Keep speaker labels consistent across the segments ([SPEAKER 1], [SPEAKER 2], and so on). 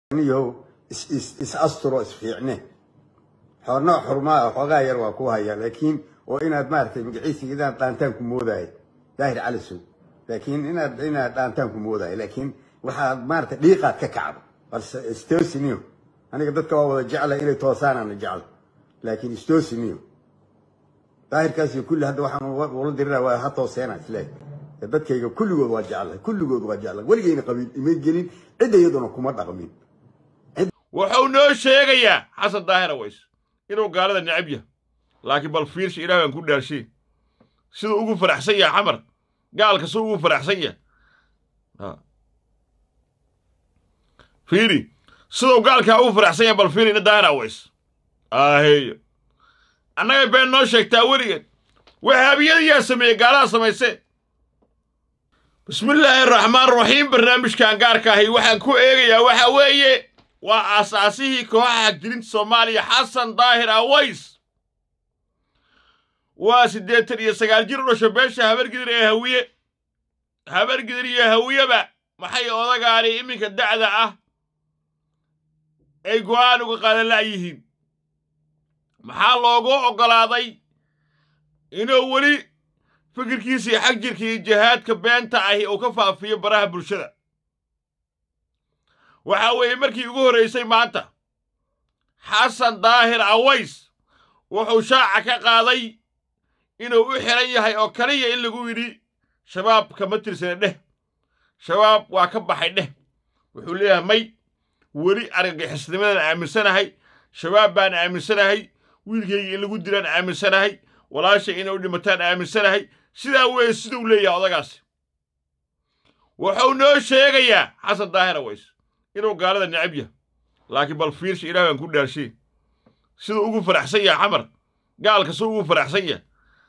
[SPEAKER 1] niyow is is is asturo isfiicne xoornoo xurmaa xoogaa yar waa ku hayaa laakiin oo inaad maaragtay magaciisiga inaad dhaantaan ku moodaay daahir cali sow laakiin inaad inaad dhaantaan ku moodaay laakiin waxaad maaragtay dhiiqaad ka kacdo balse istosiniyo aniga dadka waa wada jecla inay toosaanana jecla laakiin istosiniyo daahirkaasi kulli hadda waxaan ula dirina waa ha tooseena isleeyahay dadkayga kulligood waa jecla kulligood waa jecla weligayna qabiil imay gelin cidda iyaduna kuma dhaqmin
[SPEAKER 2] wuxuu noo sheegayaa xasan daahir aways inuu gaalada necab yahay laakiin bal fiirsha ilaah baan ku dhaarshay siduu ugu faraxsan yahay xamar gaalka siduu ugu faraxsan yahay fiiri siduu gaalkaa ugu faraxsan yahay bal fiiri ina daahir aways aaheeyo annagay been noo sheegtaa weligeed wahaabiyadayaa sameeyey gaalaha samaysee bismillaahi araxmaan raxiim barnaamijkan gaarka ahi waxaan ku eegayaa waxa weeye waa aasaasihii kooxaha hagjirinta soomaaliya xasan daahir aways waa siddeetan iyo sagaal jir u dhasho beesha habargidir ee hawiye habargidir iyo hawiyeba maxay odagaani iminka da'da ah ay go'aan uga qaadanla'yihiin maxaa loogu oggolaaday inuu weli fikirkiisii xag jirka iyo jihaadka beenta ahi uu ka faafiyo baraha bulshada waxa weeye markii ugu horraysay maanta xasan daahir aways wuxuu shaaca ka qaaday inuu u xihan yahay oo kaliya in lagu yidhi shabaab kama tirsana dheh shabaab waa ka baxay dheh wuxuu leeyahay may weli argagixisnimadan aaminsanahay shabaab baan aaminsanahay wiilkayga in lagu dilaan aaminsanahay walaashay inay u dhimataan aaminsanahay sidaa weeye siduu leeyahay odagaasi wuxuu noo sheegayaa xasan daahir aways inuu gaalada necab yahay laakiin bal fiirsha ilaah baan ku dhaarshay siduu ugu faraxsan yahay xamar gaalka siduu ugu faraxsan yahay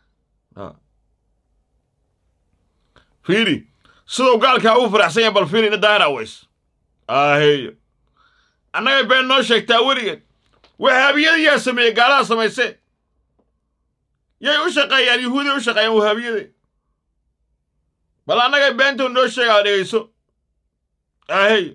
[SPEAKER 2] fiiri siduu gaalkaa ugu faraxsan yahay bal fiiri ina daahir aways aaheeyo annagay been noo sheegtaa weligeed wahaabiyadayaa sameeyey gaalaha samaysee yay u shaqeeyaan yuhuuday u shaqeeyaan wahaabiyade bal annagay beentuu noo sheegaa dhegayso aaheeyo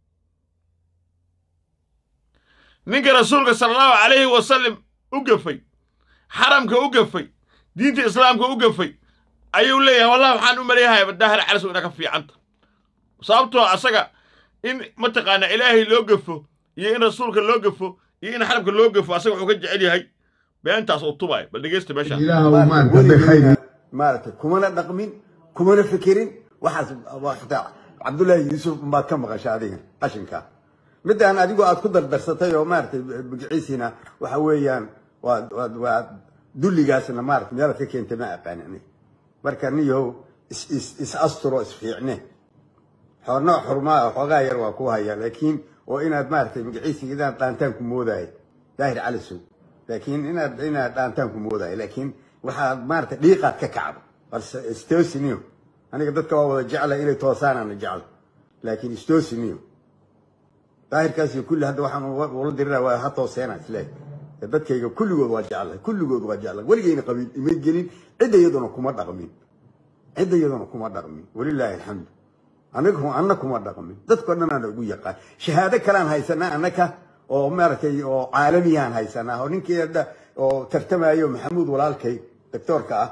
[SPEAKER 2] ninka rasuulka sala allahu calayhi wasallam u gafay xaramka u gafay diinta islaamka u gafay ayuu leeyahay wallahi waxaan u maleeyahay daahir calisow ina ka fiicanta sababtoo asaga in mataqaanaa ilaahay loo gafo iyo in rasuulka loo gafo iyo in xaramka loo gafo asaga wuxuu ka jecel yahay beentaas uu tubaayo bal dhegeysta meesha
[SPEAKER 1] maaragtay kumana dhaqmin kumana fikirin waxaas xitaa cabdullaahi yuusuf baad ka maqasha adiga qashinkaa midaan adigu aad ku dardarsatay oo maaragtay magiciisiina waxa weeyaan waa waa dulligaasna maarata meelaad ka keentay ma aqaan ani marka niyow is is is asturo isfiicne xoornoo xurmaa xoogaa yar waa ku hayaa laakiin oo inaad maaragtay magaciisiga inaad dhaantaan ku moodaay daahir cali sow laakiin inaad inaad dhaantaan ku moodaay laakiin waxaad maaragtay dhiiqaad ka kacdo balse istosiniyo aniga dadka waa wada jecla inay toosaanana jecla laakiin istosiniyo daahirkaasi kulli hadda waxaan ula dirina waa ha tooseena isleeyahay dadkayga kulligood waa jecla kulligood waa jecla weligayna qabiil imay gelin cidda iyaduna kuma dhaqmin cidda iyaduna kuma dhaqmin walilaahi alxamdu aniga anna kuma dhaqmin dadkao dhan aan ugu yaqaan shahaado kalaan haysanaa annaka oo maaragtay oo caalamiyaan haysanaa oo ninkii hadda oo tartamayo maxamuud walaalkay doctoorka ah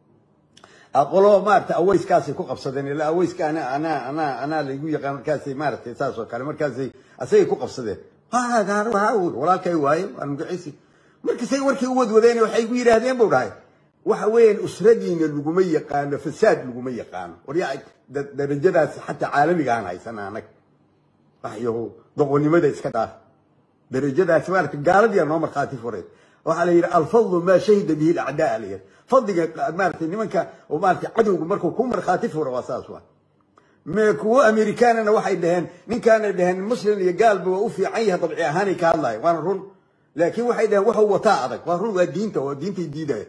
[SPEAKER 1] aqolo maaragtay aweyskaasay ku qabsadeen ilaa aweyska ana ana ana anaa laygu yaqaan markaasay maaragtay saas oo kale markaasay asagay ku qabsadeen walaalkay waaye waan magaciisi markasay warkii u wadwadeen waxay gu yidhaahdeen buu dhahay waxa weeyaan usradiina laguma yaqaano fasaad laguma yaqaano waryaa darajadaas xataa caalamiga aan haysanaa annaga waxyahu doqonnimada iska dhaaf darajadaas maarata gaaladiyaa noo markhaati furay waxaa la yidhi alfadlu maa shahida bihi alacdaa la yidhi fadliga maarata nimanka oo maarata cadowga markuu ku markhaati furo waa saas waa kuwo amerikaanana waxay dhaheen ninkaanay dhaheen muslim iyo gaalba waa u fiican yahay dabci ahaanay ka hadlayo waana run laakiin waxay dhaheen waxuu wataa adag waa run waa diinta waa diintay diidaya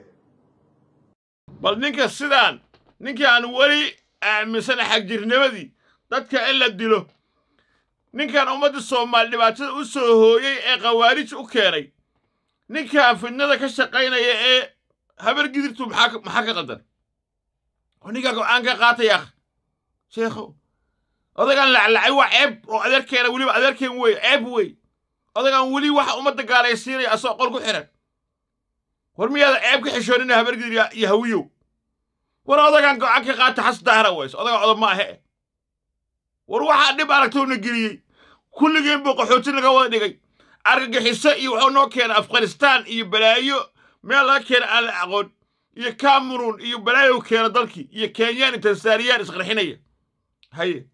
[SPEAKER 2] bal ninka sidaan ninkii aan weli aaminsan xagjirnimadii dadka in la dilo ninkan ummadda soomaali dhibaatada u soo hooyey ee khawaarij u keenay ninkan fidnada ka shaqaynaya ee habargidirtu maxaa ka qadan oo ninkaa go-aan ka qaataya sheekhow odagaan laclacay waa ceeb oo adeerkeena weliba adeerkeen wey ceeb wey odagaan weli waxa ummadda gaalaysiinaya asoo qol ku xihan war miyaada ceeb ka xishoonina habargidir iyo hawiyow war odagaan go'aan ka qaata xas daahra weyse odaga odob ma ahe war waxaa dhib aragtowna geliyey kulligeen buu qaxooti naga wada dhigay argagixiso iyo wuxuu noo keenay afghanistaan iyo balaayo meel laga keena aan la aqoon iyo cameroon iyo balaayo keena dalkii iyo kenyaan iyo tansaaniyaan isqarxinaya haye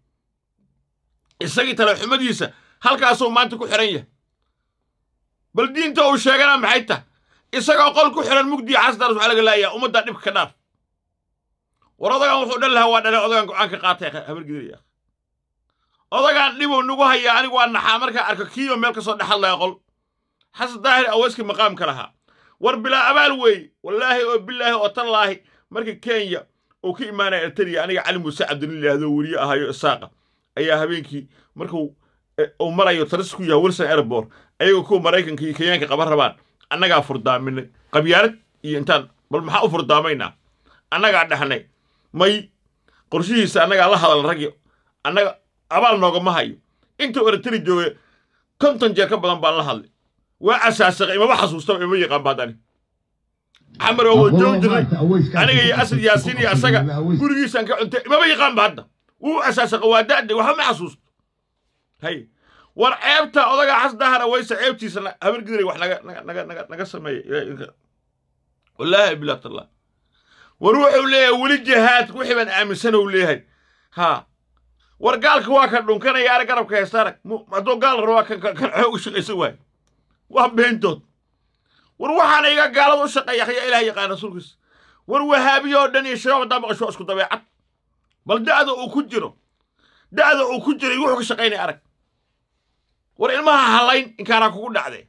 [SPEAKER 2] isagii talaxumadiisa halkaasuu maanta ku xihan yahay bal diinta uu sheegana maxay tah isagoo qol ku xihan mugdiya xasdaras waxaa laga laayaa ummaddaa dhibka ka dhaaf war odagaan wuxuu dhan lahaa waa dhale odagaan go'aan ka qaatay habargidaya odagaan dhibuu nagu hayaa anigu waa naxaa markaa arko kiiba meel ka soo dhexadlaya qol xasan daahir aweyska maqaamka lahaa war bilaa abaal weeye wallaahi oo bilaahi oo tallaahi marka kenya uu ka imaanaya ertariya aniga cali muuse cabdilin yidhaahdo weriye ahayo isaaqa ayaa habeenkii markuu uu marayo taris ku yahay wilson airport ayagoo kuwa maraykanka iyo kenyaanka qaban rabaan annagaa furdaaminay qabyaalad iyo intaan bal maxaa u furdaamaynaa annagaa dhahnay may qorshihiisa annagaa la hadal ragyo annaga abaal noogama hayo intuu eritari jooga konton jeer ka badan baan la hadlay waa asaasaqay imaba xasuustaba ima yaqaan baadani xamar oo wada joogi jirnay aniga iyo asad yaasiin iyo asaga gurigiisaan ka cuntay imaba yaqaan ba hadda wuu asaasaqa waa da'day waxba ma xasuusto hay war ceebta odaga xas dahara wayse ceebtiisa habar gidiray wax naga naga naga naga naga sameeya wallaahi bilaatalla war wuxuu leeyahay weli jihaad wixii baan aaminsan uu leeyahay haa war gaalka waa kan dhunkanaya arag garabka haysta arag hadduu gaal rabaa kan kan xoog u shaqaysan waayo waa beentood war waxaana iga gaalada u shaqeeya akhya ilaah yaqaan rasuulkiisa war wahaabiyo oo dhan iyo shabaab haddaa maqasho waa isku dabeecad bal da'da uu ku jiro da'da uu ku jiray wuxuu ka shaqaynaya arag war ilmaha hallayn inkaanaa kugu dhacdee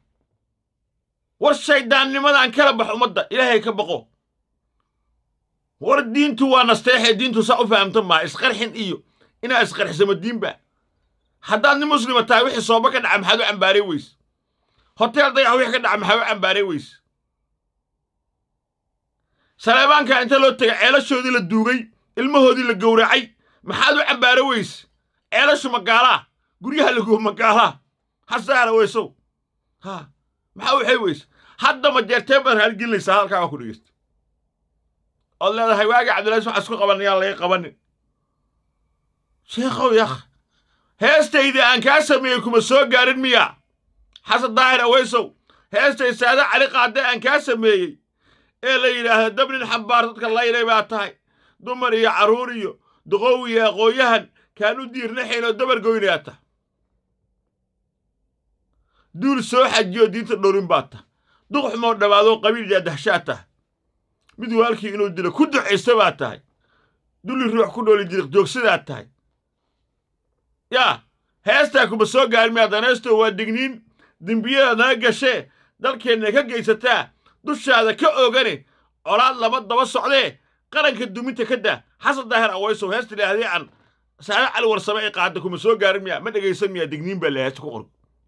[SPEAKER 2] war shayddaannimadaan kala bax ummadda ilaahay ka baqo war diintu waa nasteexee diintu saa u fahamta maa isqarxin iyo inaa isqarxisamo diinba haddaad nin muslima tahay wixii sooba ka dhaca maxaad u cambaaray weyse hoteel dayax wixii ka dhaca maxaa u cambaaray weyse saleebaanka inta loo tegay ceelashoodii la duugay ilmahoodii la gowracay maxaad u cambaara weyse ceelashu magaalaa guryaha lagubo magaalaa hasaara weysow ha maxaa waxay weyse hadda ma jeertee baad raalgelinaysaa halkaa waa ku dhegeysta ood leedahay waagi cabdillahi waxaa isku qaban yaan laga qabanin sheekhow yakh heestayda aan kaa sameeyey kuma soo gaarin miya xasan daahir aweysow heestay saada cali qaade aan kaa sameeyey ee la yidhaahdo dabnin xambaar dadka laylay baa tahay dumar iyo carruur iyo duqow iyo aqoon-yahan kaan u diirnaxayn oo dabar goynayaa tah duul soo xajiyo diinta dhowrin baa tah duqxumoo dhammaadoo qabiil yaa dahshaa tah mid waalkii inuu dilo ku ducaysta baa tahay dulli ruux ku dhooli jiriq joogsadaa tahay yaa heestaa kuma soo gaarin miyaa danaysto waa digniin dembiyada naga gashee dalkeenna ka geysataa dushaada ka oogane colaad laba daba socdee qaranka duminta ka daa xasan daahir awaysow heesta idhaahdee aan saada cali warsame ay qaada kuma soo gaarin miyaa ma dhegaysan miyaa digniin baa la heesta ku qor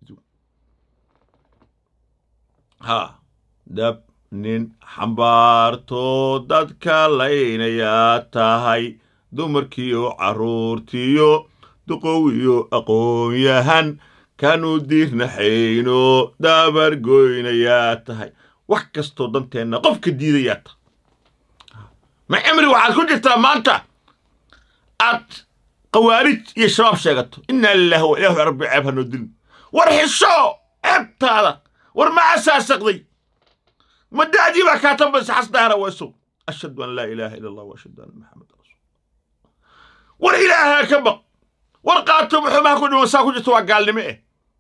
[SPEAKER 2] haa dab nin xambaartoo dadka laynayaa tahay dumarkiiyo carruurtiyo duqowiyo aqoon-yahan kanu diirnaxayno dabar goynayaa tahay wax kastoo danteenna qofka diidayaa tahay ma cimri waxaad ku jirtaa maanta aad qawaarij iyo shabaab sheegato innaa lilaahi wa ilaahu rabbi ceeb hanoo dilin war xisho ceebtaada war ma asaasaqday ma da'dii baa kaa tambaysa xasdaara waysow ashhadu an laa ilaaha ila allah wa ashhadu anna maxameda rasuul war ilaahaa ka baq war qaato muxuumaha ku dhiman saa ku jirto waa gaalnimo eh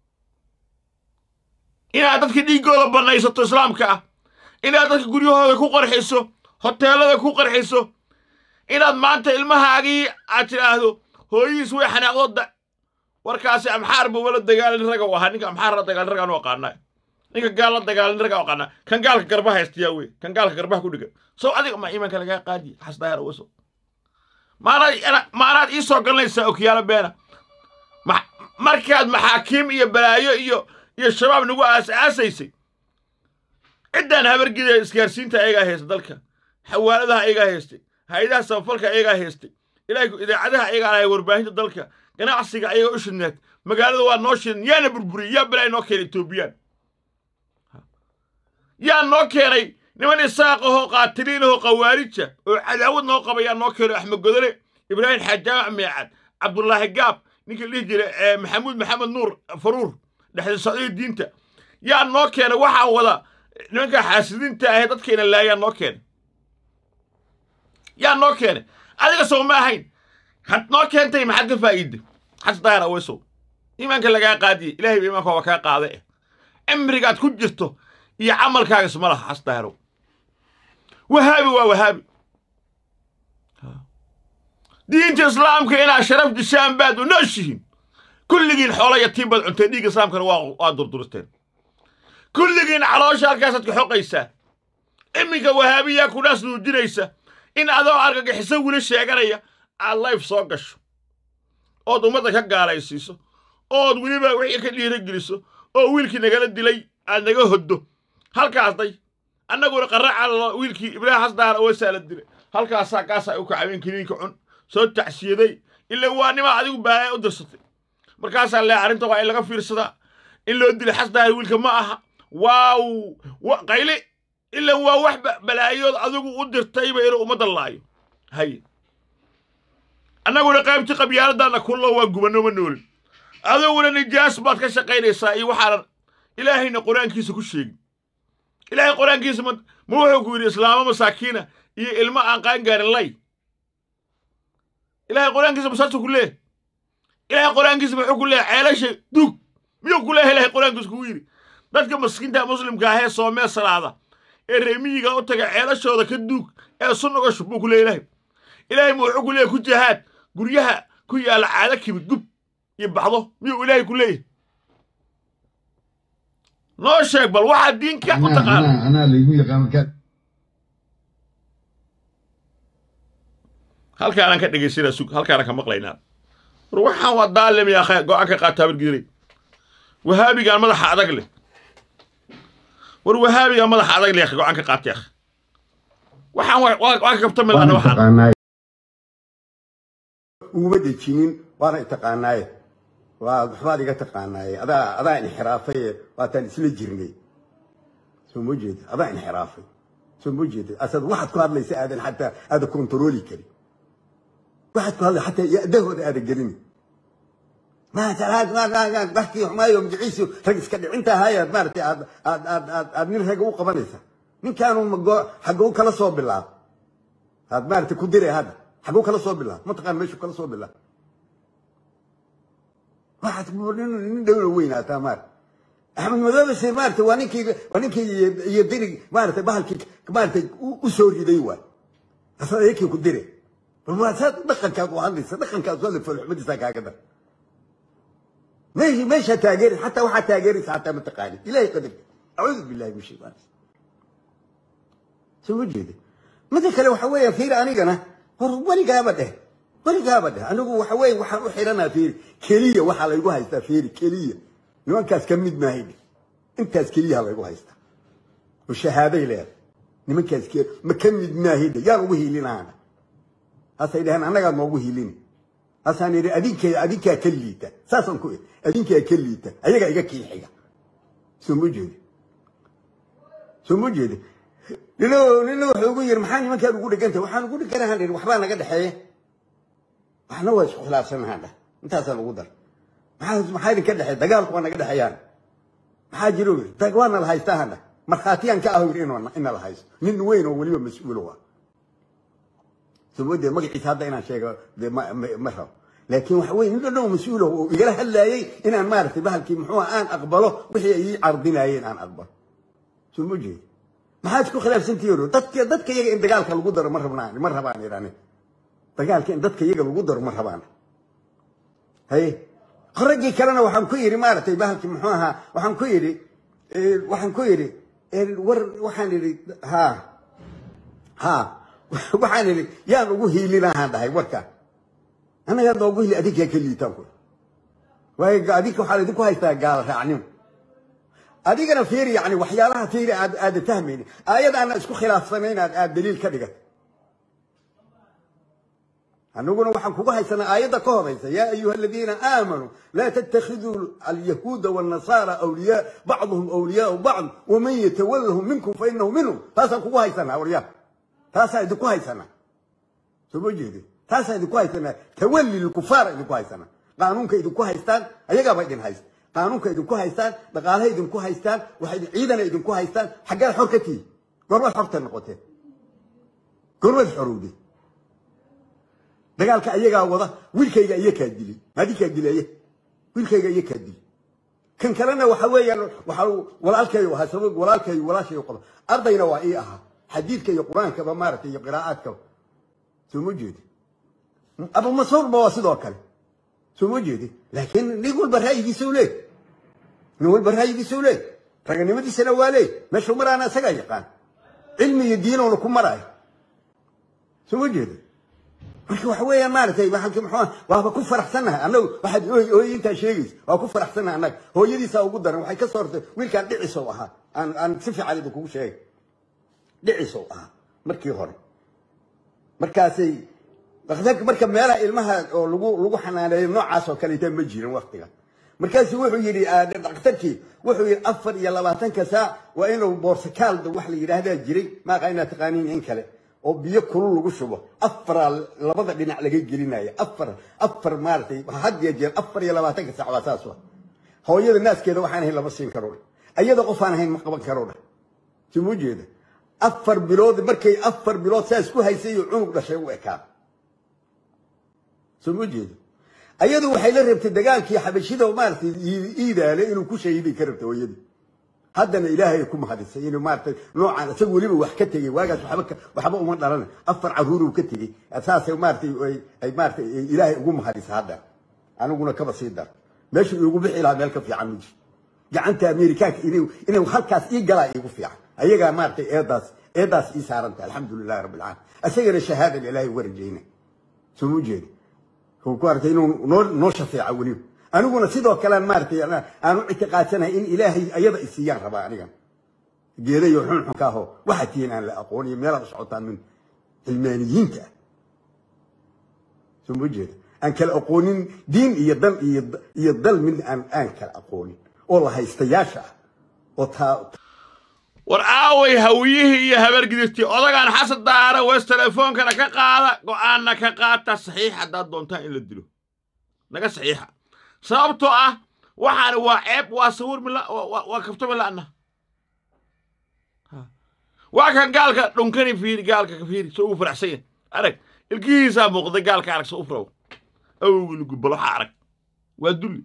[SPEAKER 2] inaad dadka dhiiggooda bannaysato islaamka ah inaad dadka guryahooda ku qarxiso hoteellada ku qarxiso inaad maanta ilmahaagii aad tidhaahdo hooyihiis way xanaaqdooda warkaasi amxaar buuba la dagaalin raga u ahaa ninka amxaar la dagaalin ragaan u aqaanaa ninka gaal la dagaalin ragaa u aqaanaa kan gaalka garbaha haystayaa wey kan gaalka garbaha ku dhiga sow adiga ma iimaanka lagaa qaadiya xasdaayar waso maanaad maanaad ii soo galanaysaa okiyaalo beena markaad maxaakiim iyo balaayo iyo iyo shabaab nagu aas-aasaysay ciddaan habargida isgaarsiinta ayagaa haysta dalka xawaaladaha ayagaa haystay hay-adaha samafalka ayagaa haystay ilaahay idaacadaha ayagaa lahay warbaahinta dalka ganacsiga ayaga u shidneed magaalada waa noo shidan yaana burburiyey yaa balaa noo keenay etoobiyaan yaa noo keenay niman isaaq ahoo qaatiliin ahoo khawaarija oo cadaawad noo qaba yaa noo keenay axmed godole ibraahim xajaamac meecad cabdulaahi gaab ninkii dhihi jiray maxamuud maxamed nuur faruur dhexda socdii diinta yaa noo keenay waxaa wada nimanka xaasidiinta ahee dadkayna laayaa noo keenay yaa noo keenay adiga sow ma ahayn had noo keentay maxaad ka faa'iida xas daahir aweysow iimaanka lagaa qaadiye ilahay ba iimaanka waa kaa qaada eh cimrigaad ku jirto iyo camalkaaga isma laha xas daahirow wahaabi waa wahaabi diinta islaamka inaad sharaf dishaan baad u nooshihiin kulligiin xoola yatiim baad cunteen dhiigga islaamkana waa durduristeen kulligiin caloosha halkaasaad ka xoqaysaan iminka wahaabiyaa kudhaas nuujinaysa in adoo argagixiso wili sheeganaya aad layf soo gasho ood ummadda ka gaalaysiiso ood weliba wixii ka dhiirageliso oo wiilkii nagala dilay aad naga hoddo halkaasday annaguna qarraca wiilkii ibraahim xasdaar awesaa la dilay halkaasaa kaasaa u kacabeen kiniinka cun soo tacsiyaday ila waa nimaa adigu baaya u dirsatay markaasaa lee arrinta waa in laga fiirsadaa in loo dilay xasdaar wiilka ma aha waaw qayli ila waa wax balaayood adigu u dirtayba inuu ummadda laayo haye annaguna qaybtii qabyaaladdaanna kullo waa gubanno ma noolin adiguna nijaas baad ka shaqaynaysaa iyo waxaanan ilaahayna qur-aankiisa ku sheegin ilaahay qur-aankiisa ma ma wuxuu ku yidhi islaamo masaakiina iyo ilmo aan qaangaarin lay ilahay qur-aankiisa masaasuu ku leeyahy ilahay qur-aankiisa muxuu ku leeyahy ceelasha duug miyuu ku leeyahay ilahay qur-aankiisa kugu yidhi dadka maskiinta muslimka ahee soomee salaada ee reemiyiga u taga ceelashooda ka duug ee sunnaga shub buu ku leeyahy ilahay ilaahay mu wuxuu ku leeyahy ku jahaad guryaha ku yaalla caado kibid gub iyo baxdo miyuu ilaahay ku leeyahay noo sheeg bal waxaa diinka u taqaana
[SPEAKER 1] anaa laygu yaqaan
[SPEAKER 2] halkaanaan ka dhegaysanaa sug halkaanaan ka maqlaynaa war waxaan waa daalim yaa khe go-aan ka qaataa bargidiray wahaabigaan madaxa adag leh war wahaabigaan madaxa adag leh go-aan ka qaatay akh waxaan waa ka kabta milana waxaan
[SPEAKER 1] uguma dejinin waana taqaanaaye waa waxbaad iga taqaanaaye adaa adaa inxiraafaye waataan isla jirnay soo ma jeeda adaa inxiraafay soo ma jeeda asad waxaad ku hadlaysa aadan xataa aadan kontarooli karin waxaad ku hadlay xataa yadahooda aadan gelin markii xumaayo magiciisu rag iska dhicinta ahaayaad maaragtay aad aad aad aad aad nin ragga u qabanaysa ninkaanu mago xagga u kala soo bilaab aad maaragtay ku diray hadda xagga u kala soo bilaab mataqaan meeshu kala soo bilaab waxaad nin dhowna weynaataa maarata axmed madoobe se maarata waa ninkii waa ninkii iyo dirig maarata bahalkii maarata u soo riday waay asaad ayakii ku dire bal waa saad dhaqankaad u hadlaysa dhaqankaad u hadlay foolxumadiisaa kaaga dar meesha meeshaa taageeri xataa waxaa taageeraysa xataa mataqaani ilahay qadarka acuudu billahi min shaytaan soo ma jeeda mida kale waxa weeya fiir anigana war weligaaba dheh weligaaba dheh anigu waxa weeye waxaan u xiranaa fiiri keliya waxaa laygu haystaa fiiri keliya nimankaas ka mid maahay dheh intaas keliyaha laygu haystaa oo shahaaday leedahay nimankaas ke ma ka mid maahay dheh yaan ugu hiilinaana hasay dheheen annagaa noogu hiilini hasaan idhi adinka adinkaa ka liita saasaan ku idhi adinkaa ka liita ayagaa iga kiixiga soo ma jeedi soo ma jeedi nino nina wuxuu ugu yiri maxaa nimankaan ugu dhegantay waxaan ugu dheganahan idhi waxbaa naga dhexeeya waxna waa isku khilaafsanahaan dheh intaasaan ugu dar maxaa maxaa idinka dhexeey dagaalku waa naga dhexeeyaan maxaa jiro yiri dag waa nala haystaa hadha markhaatiyaan ka aho yiri in nala haysto nin weyn oo weliba mas-uulo ah soomade magaciisa hadda inaan sheego de ma rabo laakiin waxa weye nin dhan mas-uul oo igala hadlaayey inaan maaragtay bahalkii muxuu aan aqbalo wixii ay ii cardinayeen aan aqbalo soo ma jeedi maxaad isku khilaafsantihiin dadka dadka iyaga in dagaalka lagu daro ma rabnaan ma rabaan idhani dagaalka in dadka iyaga lagu daro ma rabaan haye raggii kalena waxaan ku yidhi maaragtay bahalkii muxuu ahaa waxaan ku yidhi waxaan ku yidhi war waxaan idhi ha ha waxaan idhi yaan ugu hiilinahaan dhahay warka annagaa noogu hiili adinkaa ka liitaan ku waayo adinka waxaa laydinku haystaa gaala raacnimo adigana fiiri yani waxyaalaha fiiri aad aada fahmaynin aayad aana isku khilaafsanayn aad aad daliil ka dhigat anaguna waxaan kugu haysanaa aayadda ka horaysa yaa ayuha aladiina aamanuu laa tattakhiduu alyahuuda waalnasaara awliyaa bacduhum awliyaau bacd waman yatawallahum minkum fa inahu minhum taasaan kugu haysanaa waryaa taasaan idinku haysanaa soo ma jeedin taasaan idinku haysanaa tawalli lkufaara idinku haysanaa qaanuunka idinku haystaan ayagaaba idin haysta qaanuunka idinku haystaan dhaqaalaha idinku haystaan waxay ciidana idinku haystaan xaggaad xor ka tihi goormaad xorta noqoteen goormaad xorowday dagaalka ayagaa wada wiilkayga iyakaa dilay maadinkaa dilaya wiilkayga iyakaa dilay kan kalena waxa weeyaan waxa walaalkayo ahaa sabab walaalkayo walaashayo qaba ardayna waa ii ahaa xadiidka iyo qur-aankaba maaragtay iyo qiraa'aadkaba soo ma jeedi abu mascuudba waa sidoo kale soo ma jeedi laakiin nin walba ra'yigiisa u leey nin walba ra'yigiisa u leey raganimadiisana waa leey meeshuu maraana isagaa yaqaan cilmi iyo diinoona ku maraayo soo ma jeedi marka waxa weeyaan maaragtay waxaan muxuu waaba ku faraxsanahay annagu waxaad hooyintaa sheegaysa waa ku faraxsanahay annaga hooyadiisaa ugu daran waxay ka soo hortay wiilkaan dhicisow ahaa aan aan si fiican idin kugu sheegay dhicisow ahaa markii hore markaasay dhakhtarka marka meelaha ilmaha oo lagu lagu xanaaneeyo noocaas oo kaleeta ma jirin waktiga markaasu wuxuu yidhi dhakhtarkii wuxuu yidhi afar iyo labaatanka saac waa inuu boorsakaalda wax la yidhaahdaa jiray maaqa inaad taqaaniin in kale oo biyo kulul lagu shubo afaraa labada dhinac laga gelinaya afar afar maaratay had iyo jeer afar iyo labaatanka saac waa saas wa hooyada naaskeeda waxaan ahayn lama siin karo dha ayada qof aan ahayn ma qaban karo dha sumuu jeeda afar bilood markay afar bilood saas ku haysay iyo cunug dhashay u ekaa sumuu jeeda ayadu waxay la rabtay dagaalkii xabashida maaratay iidaale inuu ku shahiiday ka rabtay hooyadii haddana ilaahay ku mahadisay inuu maaragtay noocan isaga weliba wax ka tegey waagaas waxba waxba uma dhalan afar caruuruu ka tegey saasay maaratay ay maaratay ilaahay ugu mahadisa hadda aniguna kaba sii dar meeshu iigu bixi lahaa meel ka fiican ma jiro gacanta amerikaanka inuu inuu halkaas ii galaa iigu fiican ayagaa maaratay eedaas eedaas ii saaranta alxamdulilahi rabbi alcaalamiin isagana shahaadan ilaahay uga rajayna soo ma jeeda ku aragtay inuu noo noo shafeeca weliba aniguna sidoo kalean maaratay aan u ictiqaadsanahay in ilaahay ayada isiiyaan rabaa anigan geedayo xunxunka ahoo waxaa tihiin aan la aqooniyo meelaad u socotaan min cilmaaniyiinta ah soo ma jeeda aan kala aqoonin diin iyo dal iyo dal mid aan aan kala aqoonin oo la haystayaasha ah oo taa
[SPEAKER 2] war aaway hawiyihii iyo habargidistii odagaan xasan daara wees telefoonkana ka qaada go'aanna ka qaata saxiix haddaad doontaan in la dilo naga saxiixa sababtoo ah waxaani waa ceeb waa sawir mila waa kafto mila'na waa kan gaalka dhunkani fiiri gaalka ka fiiri soo ugu faraxsan yahay arag ilkihiisaa muuqday gaalka arag soo u furaw awgiligu bal waxa arag waa dulli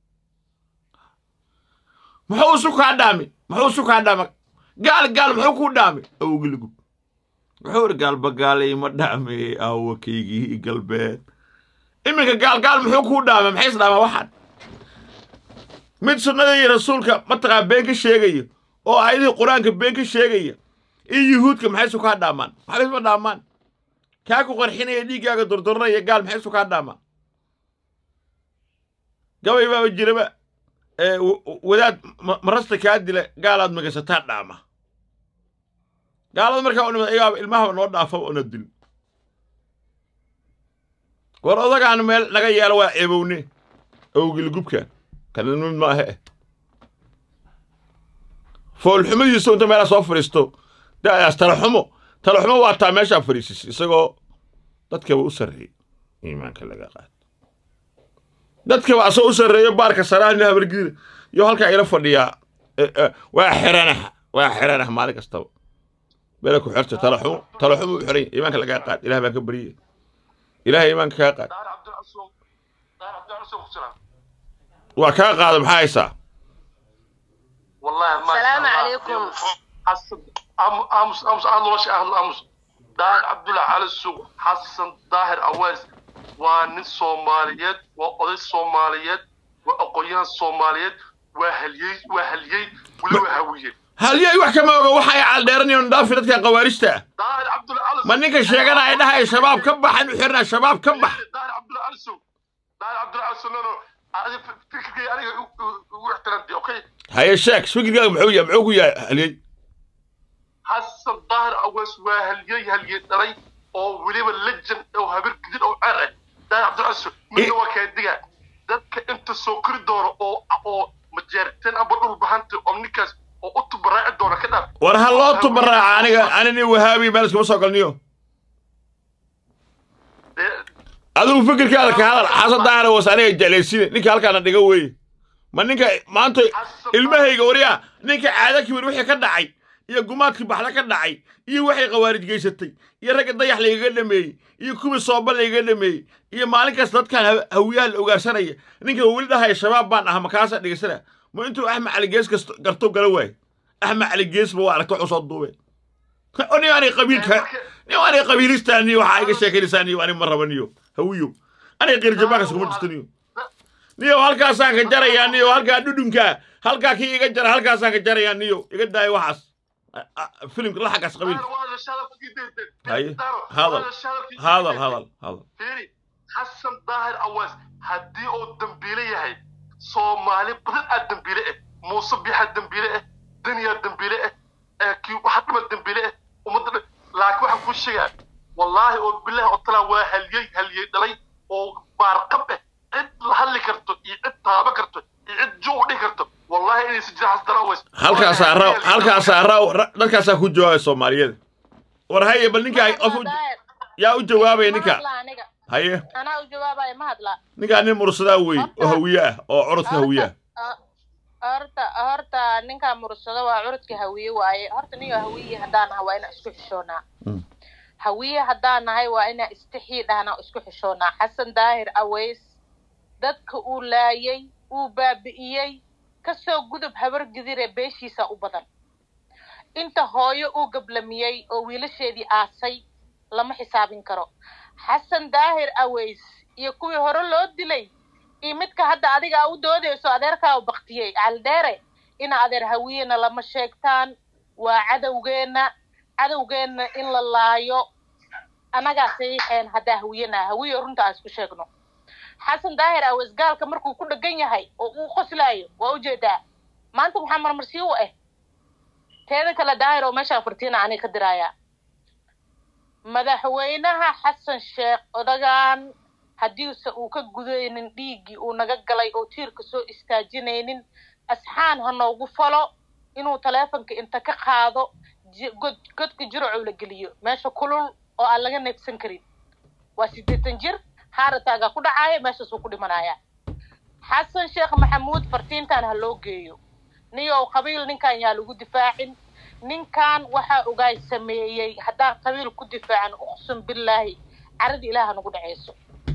[SPEAKER 2] muxuu isu kaa dhaami muxuu isu kaa dhaama gaal gaal muxuu kuu dhaami awgiligu wuxuu iri gaalba gaalay ma dhaame aawakaygii galbeed iminka gaalgaal muxuu kuu dhaama maxay isdhaamaa waxaan mid sunnada iyo rasuulka mataqaa been ka sheegaya oo aayadihii qur-aanka been ka sheegaya iyo yuhuudka maxay isu kaa dhaamaan maxba isma dhaamaan kaa ku qarxinaya dhiiggaaga dordoranaya gaal maxay isu kaa dhaamaan gabay baaba jiraba wadaad marasta kaa dila gaalaad magasataa dhaama gaalada markaa u nimad ayaaba ilmahaba noo dhaafaba ona dil war odagaan meel naga yeelo waa ceebowne awgilgubkan kana mid maahe eh foolxumadiisu inta meelaa soo fadhiisto da'daas talaxumo talaxumo waa taa meeshaa fadhiisis isagoo dadkaba u sarreeyey iimaanka laga qaad dadkaba asagoo u sarreeyo baarka saraahni habargida iyo halkaa ila fadhiyaa waa xiranaha waa xiranaha maalin kastaba meela ku xirta talaxumo talaxumo u xiran iimaanka lagaa qaad ilaah baan ka baryay ilaahay iimaanka kaa qaad waa kaa qaada maxaa haysaa
[SPEAKER 3] السلام عليكم
[SPEAKER 4] امس امس انا لوش اهل امس دار عبد الله على السوق حسن ظاهر اويس وان سوماليات واودي سوماليات واقويان سوماليات وهليي وهليي ولو هويه
[SPEAKER 2] halyay wax kama oga waxay caldheeranayoon dhaafi dadka qawaarista ah
[SPEAKER 4] دار عبد الله على
[SPEAKER 2] ma ninka sheeganaya dhahaya shabaab ka baxan u xirnaa shabaab ka bax
[SPEAKER 4] دار عبد الله على السوق دار عبد الله على السوق نو هذه فكري انا واحترمتي اوكي
[SPEAKER 2] haye sheeg fikirkaaga muxuu yahay muxuu ku yahay halyay
[SPEAKER 4] حسن ظاهر اويس وهليي هليي دلي oo weliba legend oo habar gidid oo ceer ah daahir cabdulcasu midna waa kaa digaa dadka inta soo kori doono oo oo majeerteen amba dhul bahanta oo ninkaas oo u tubaraaci doona ka dhaaf
[SPEAKER 2] war ha loo tubaraaca aniga anini wahaabi meel iskuma soo galniyo
[SPEAKER 4] Dee-
[SPEAKER 2] adigu fikirkaada ka hadal xasan daahir was aniga jeclaysiine ninka halkaana dhiga weeye ma ninka maanta ilmahayga waryaa ninka caada kibir wixii ka dhacay iyo gumaadkii baxda ka dhacay iyo waxay khawaarij geysatay iyo ragga dayax laygaga dhameeyey iyo kuwii sooba laygaga dhameeyey iyo maalin kasta dadkan ha- hawiyaha la ogaarsanaya ninka weli dhahaya shabaab baan aha makaasa dhigasana ma intuu axmed cali gees kasto garto gala waaye axmed cali geesba waa aragta wuxuu soo duubeen nin anay qabiilka nin anay qabiilistaan niyo waxaa iga sheekaynaysaa niyo ani ma raba niyo hawiyo anay qiirjabaankas kuma jirto niyo niyo halkaasaan ka jarayaa niyo halkaa dhudhunkaa halkaa kii iga jara halkaasaan ka jarayaa niyo iga daaya waxaas A- a- filimka la xaggaas qabiilka
[SPEAKER 4] Daahir, waa la shadalkii dee- dee-
[SPEAKER 2] Haye,
[SPEAKER 4] Daahir,
[SPEAKER 2] hadal,
[SPEAKER 4] waa la shadalkii
[SPEAKER 2] hadal
[SPEAKER 4] dee-
[SPEAKER 2] hadal hadal
[SPEAKER 4] fiiri xasan daahir awaas haddii uu dambiile yahay soomaali badan aa dambiile ah muuse bixa dambiile ah daniyaa dambiile ah ee kii waxa dhima dambiile ah ummadda dhan laakiin waxaan kuu sheegaa wallaahi oo bilahi oo talaa waa haliyey haliyey dhalay oo baarqab ah cid la hadli karto iyo cid taaba karto iyo cid juu dhihi karto wallaahi inaysan jirin xasan daahir awaas
[SPEAKER 2] halkaasaa raw halkaasaa raw ra- dadkaasaa ku jawaabay soomaaliyada war haye bal ninka qof u- yaa u jawaabaya ninka
[SPEAKER 3] aniga
[SPEAKER 2] haye
[SPEAKER 3] anaa u jawaabaya ma hadla
[SPEAKER 2] ninkaa nin mursadaa wey oo hawiye ah oo curudka hawiye ah
[SPEAKER 3] horta horta ninkaa mursado waa curudka hawiye waaye horta niyo hawiye haddaan nahay waa inaan isku xishoonaa
[SPEAKER 2] Mm.
[SPEAKER 3] hawiye haddaan nahay waa inaan istixii dhahnaa oo isku xishoonaa xasan daahir aways dadka uu laayay uu baabi'iyey kasoo gudub habar gidire beeshiisa u badan inta hooyo uu gablamiyey oo wiilasheedii aasay lama xisaabin karo xasan daahir aways iyo kuwii hore loo dilay iyo midka hadda adiga u doodayso adeerkaa u baktiyey caldheere ina adeer hawiyena lama sheegtaan waa cadowgeenna cadowgeenna in la laayo annagaa saxiixeen haddaa hawiyena hawiyo runta aan isku sheegno xasan daahir aways gaalka markuu ku dhegan yahay oo uu qoslaayo waa ujeedaa maanta maxaa marmarsiyo u ah teeda kale daahir oo meeshaan furtiina aniga ka diraayaa madaxweynaha xasan sheekh odagaan haddiise uu ka gudaynin dhiiggii uu naga galay oo tiirka soo istaajinaynin asxaan ha noogu falo inuu taleefonka inta ka qaado ji- god godka jiracuu la geliyo meesha kulul oo aan laga neebsan karin waa siddeetan jir haarataagaa ku dhacaaya meeshaasuu ku dhimanaya xasan sheekh maxamuud fartiintan ha loo geeyo niyow qabiil ninkan yaa lagu difaacin ninkan waxaa ogaay sameeyey haddaan qabiil ku difaacan uqsum billaahi caradii ilaaha nagu dhacayso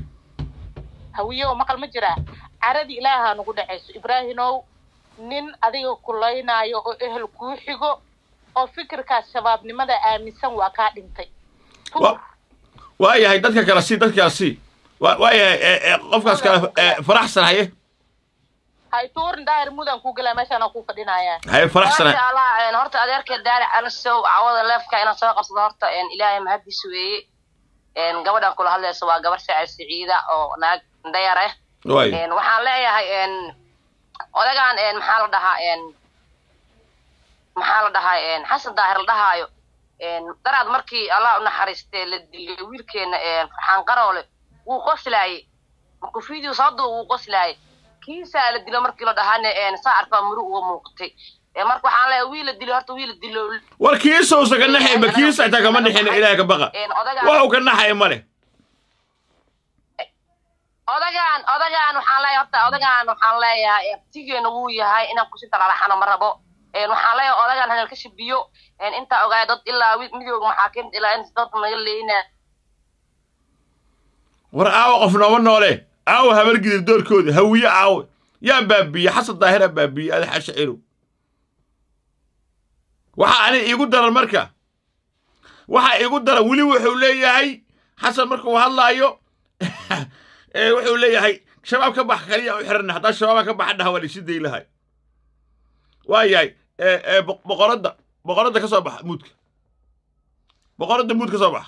[SPEAKER 3] hawiyo maqal ma jiraa caradii ilaaha nagu dhacayso ibraahimow nin adiga kulaynaayo oo ehel kuu xigo oo fikirkaas shabaabnimada aaminsan waa kaa dhintay
[SPEAKER 2] Wa- waa yahay dadka kale si dadka kale si waa waa yahay ee, ee, qofkaas kale ee, faraxsan haye
[SPEAKER 3] hay tuurin daahir mudan kuu galaa meeshaana kuu fadhinayaa
[SPEAKER 2] haye faraxsan
[SPEAKER 5] maasha allah een, horta adeerka daari calasow cawada leefka inaan soo qabsado horta een, ilaahay mahaddiis weeye een, gabadhan kula hadlaysa waa gabar shacir siciida oo naag dayar ah
[SPEAKER 2] waay
[SPEAKER 5] een, waxaan leeyahay een, odagaan een, maxaa la dhahaa een, maxaa la dhahaa een, xasan daahir la dhahaayo een, daraad markii allah u naxariistee la dilay wiilkeena een, farxaan qaroole wuu qoslaayey markuu video soo duuba wuu qoslaayey kiisaa la dilo markii la dhahaane een, saa arkaa muru uga muuqatay Ee, marka waxaan leeyahay wiil la dilo horta wiil la dilo
[SPEAKER 2] war kiisowsa ka naxay ma kiisa xitaa kama nixina ilaahay ka baqa
[SPEAKER 5] een, odagaan
[SPEAKER 2] waxuu ka naxaya ma leh
[SPEAKER 5] odagaan odagaan waxaan leeyahay horta odagaan waxaan leeyahay abtigeena wuu yahay inaan kusi talalaxano ma rabo een, waxaan leeyahay odagaan hanal ka shabiyo een, intaa ogaaya dad ilaa wi- midooda maxaakiimta ilaa inta dad naga leeyna
[SPEAKER 2] war aawa qof nooma noole aawa habargidir doorkooda hawiye aawe yaa baabiye xasan daahira baabiye ada xashacirow waxaa ani iigu daran marka waxaa iigu daran weli wuxuu leeyahay xasan markuu hadlaayo ee wuxuu leeyahay shabaab ka bax kaliya u xiranna haddaa shabaabaa ka baxa dhaha waa laisi day lahay waa yahay ee ee boq- boqoradda boqoradda ka soo baxa muudka boqoradda muud ka soo baxa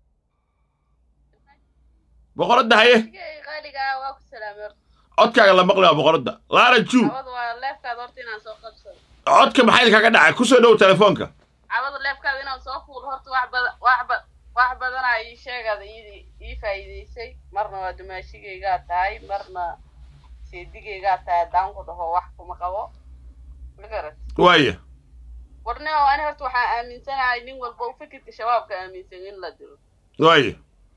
[SPEAKER 2] boqoradda haye
[SPEAKER 6] qaaliga waa ku salaamay horta
[SPEAKER 2] codkaaga la maqli waa boqoradda laara juu
[SPEAKER 6] cawada waa leefkaada horta inaan soo qabsado
[SPEAKER 2] codka maxay kaga dhacay ku soo dhow telefoonka
[SPEAKER 6] cawada leefkaada inaan soo fuulo horta wax badan wax ba wax badanaa ii sheegada ii ii faa'iidaysay marna waa dumaashigaygaa tahay marna seedigaygaa tahay haddaan ku dhaho wax kuma qabo magarat
[SPEAKER 2] waaya
[SPEAKER 6] warne oo ani horta waxaan aaminsanahay nin walba u fikirka shabaabka aaminsan in la dilo
[SPEAKER 2] waaya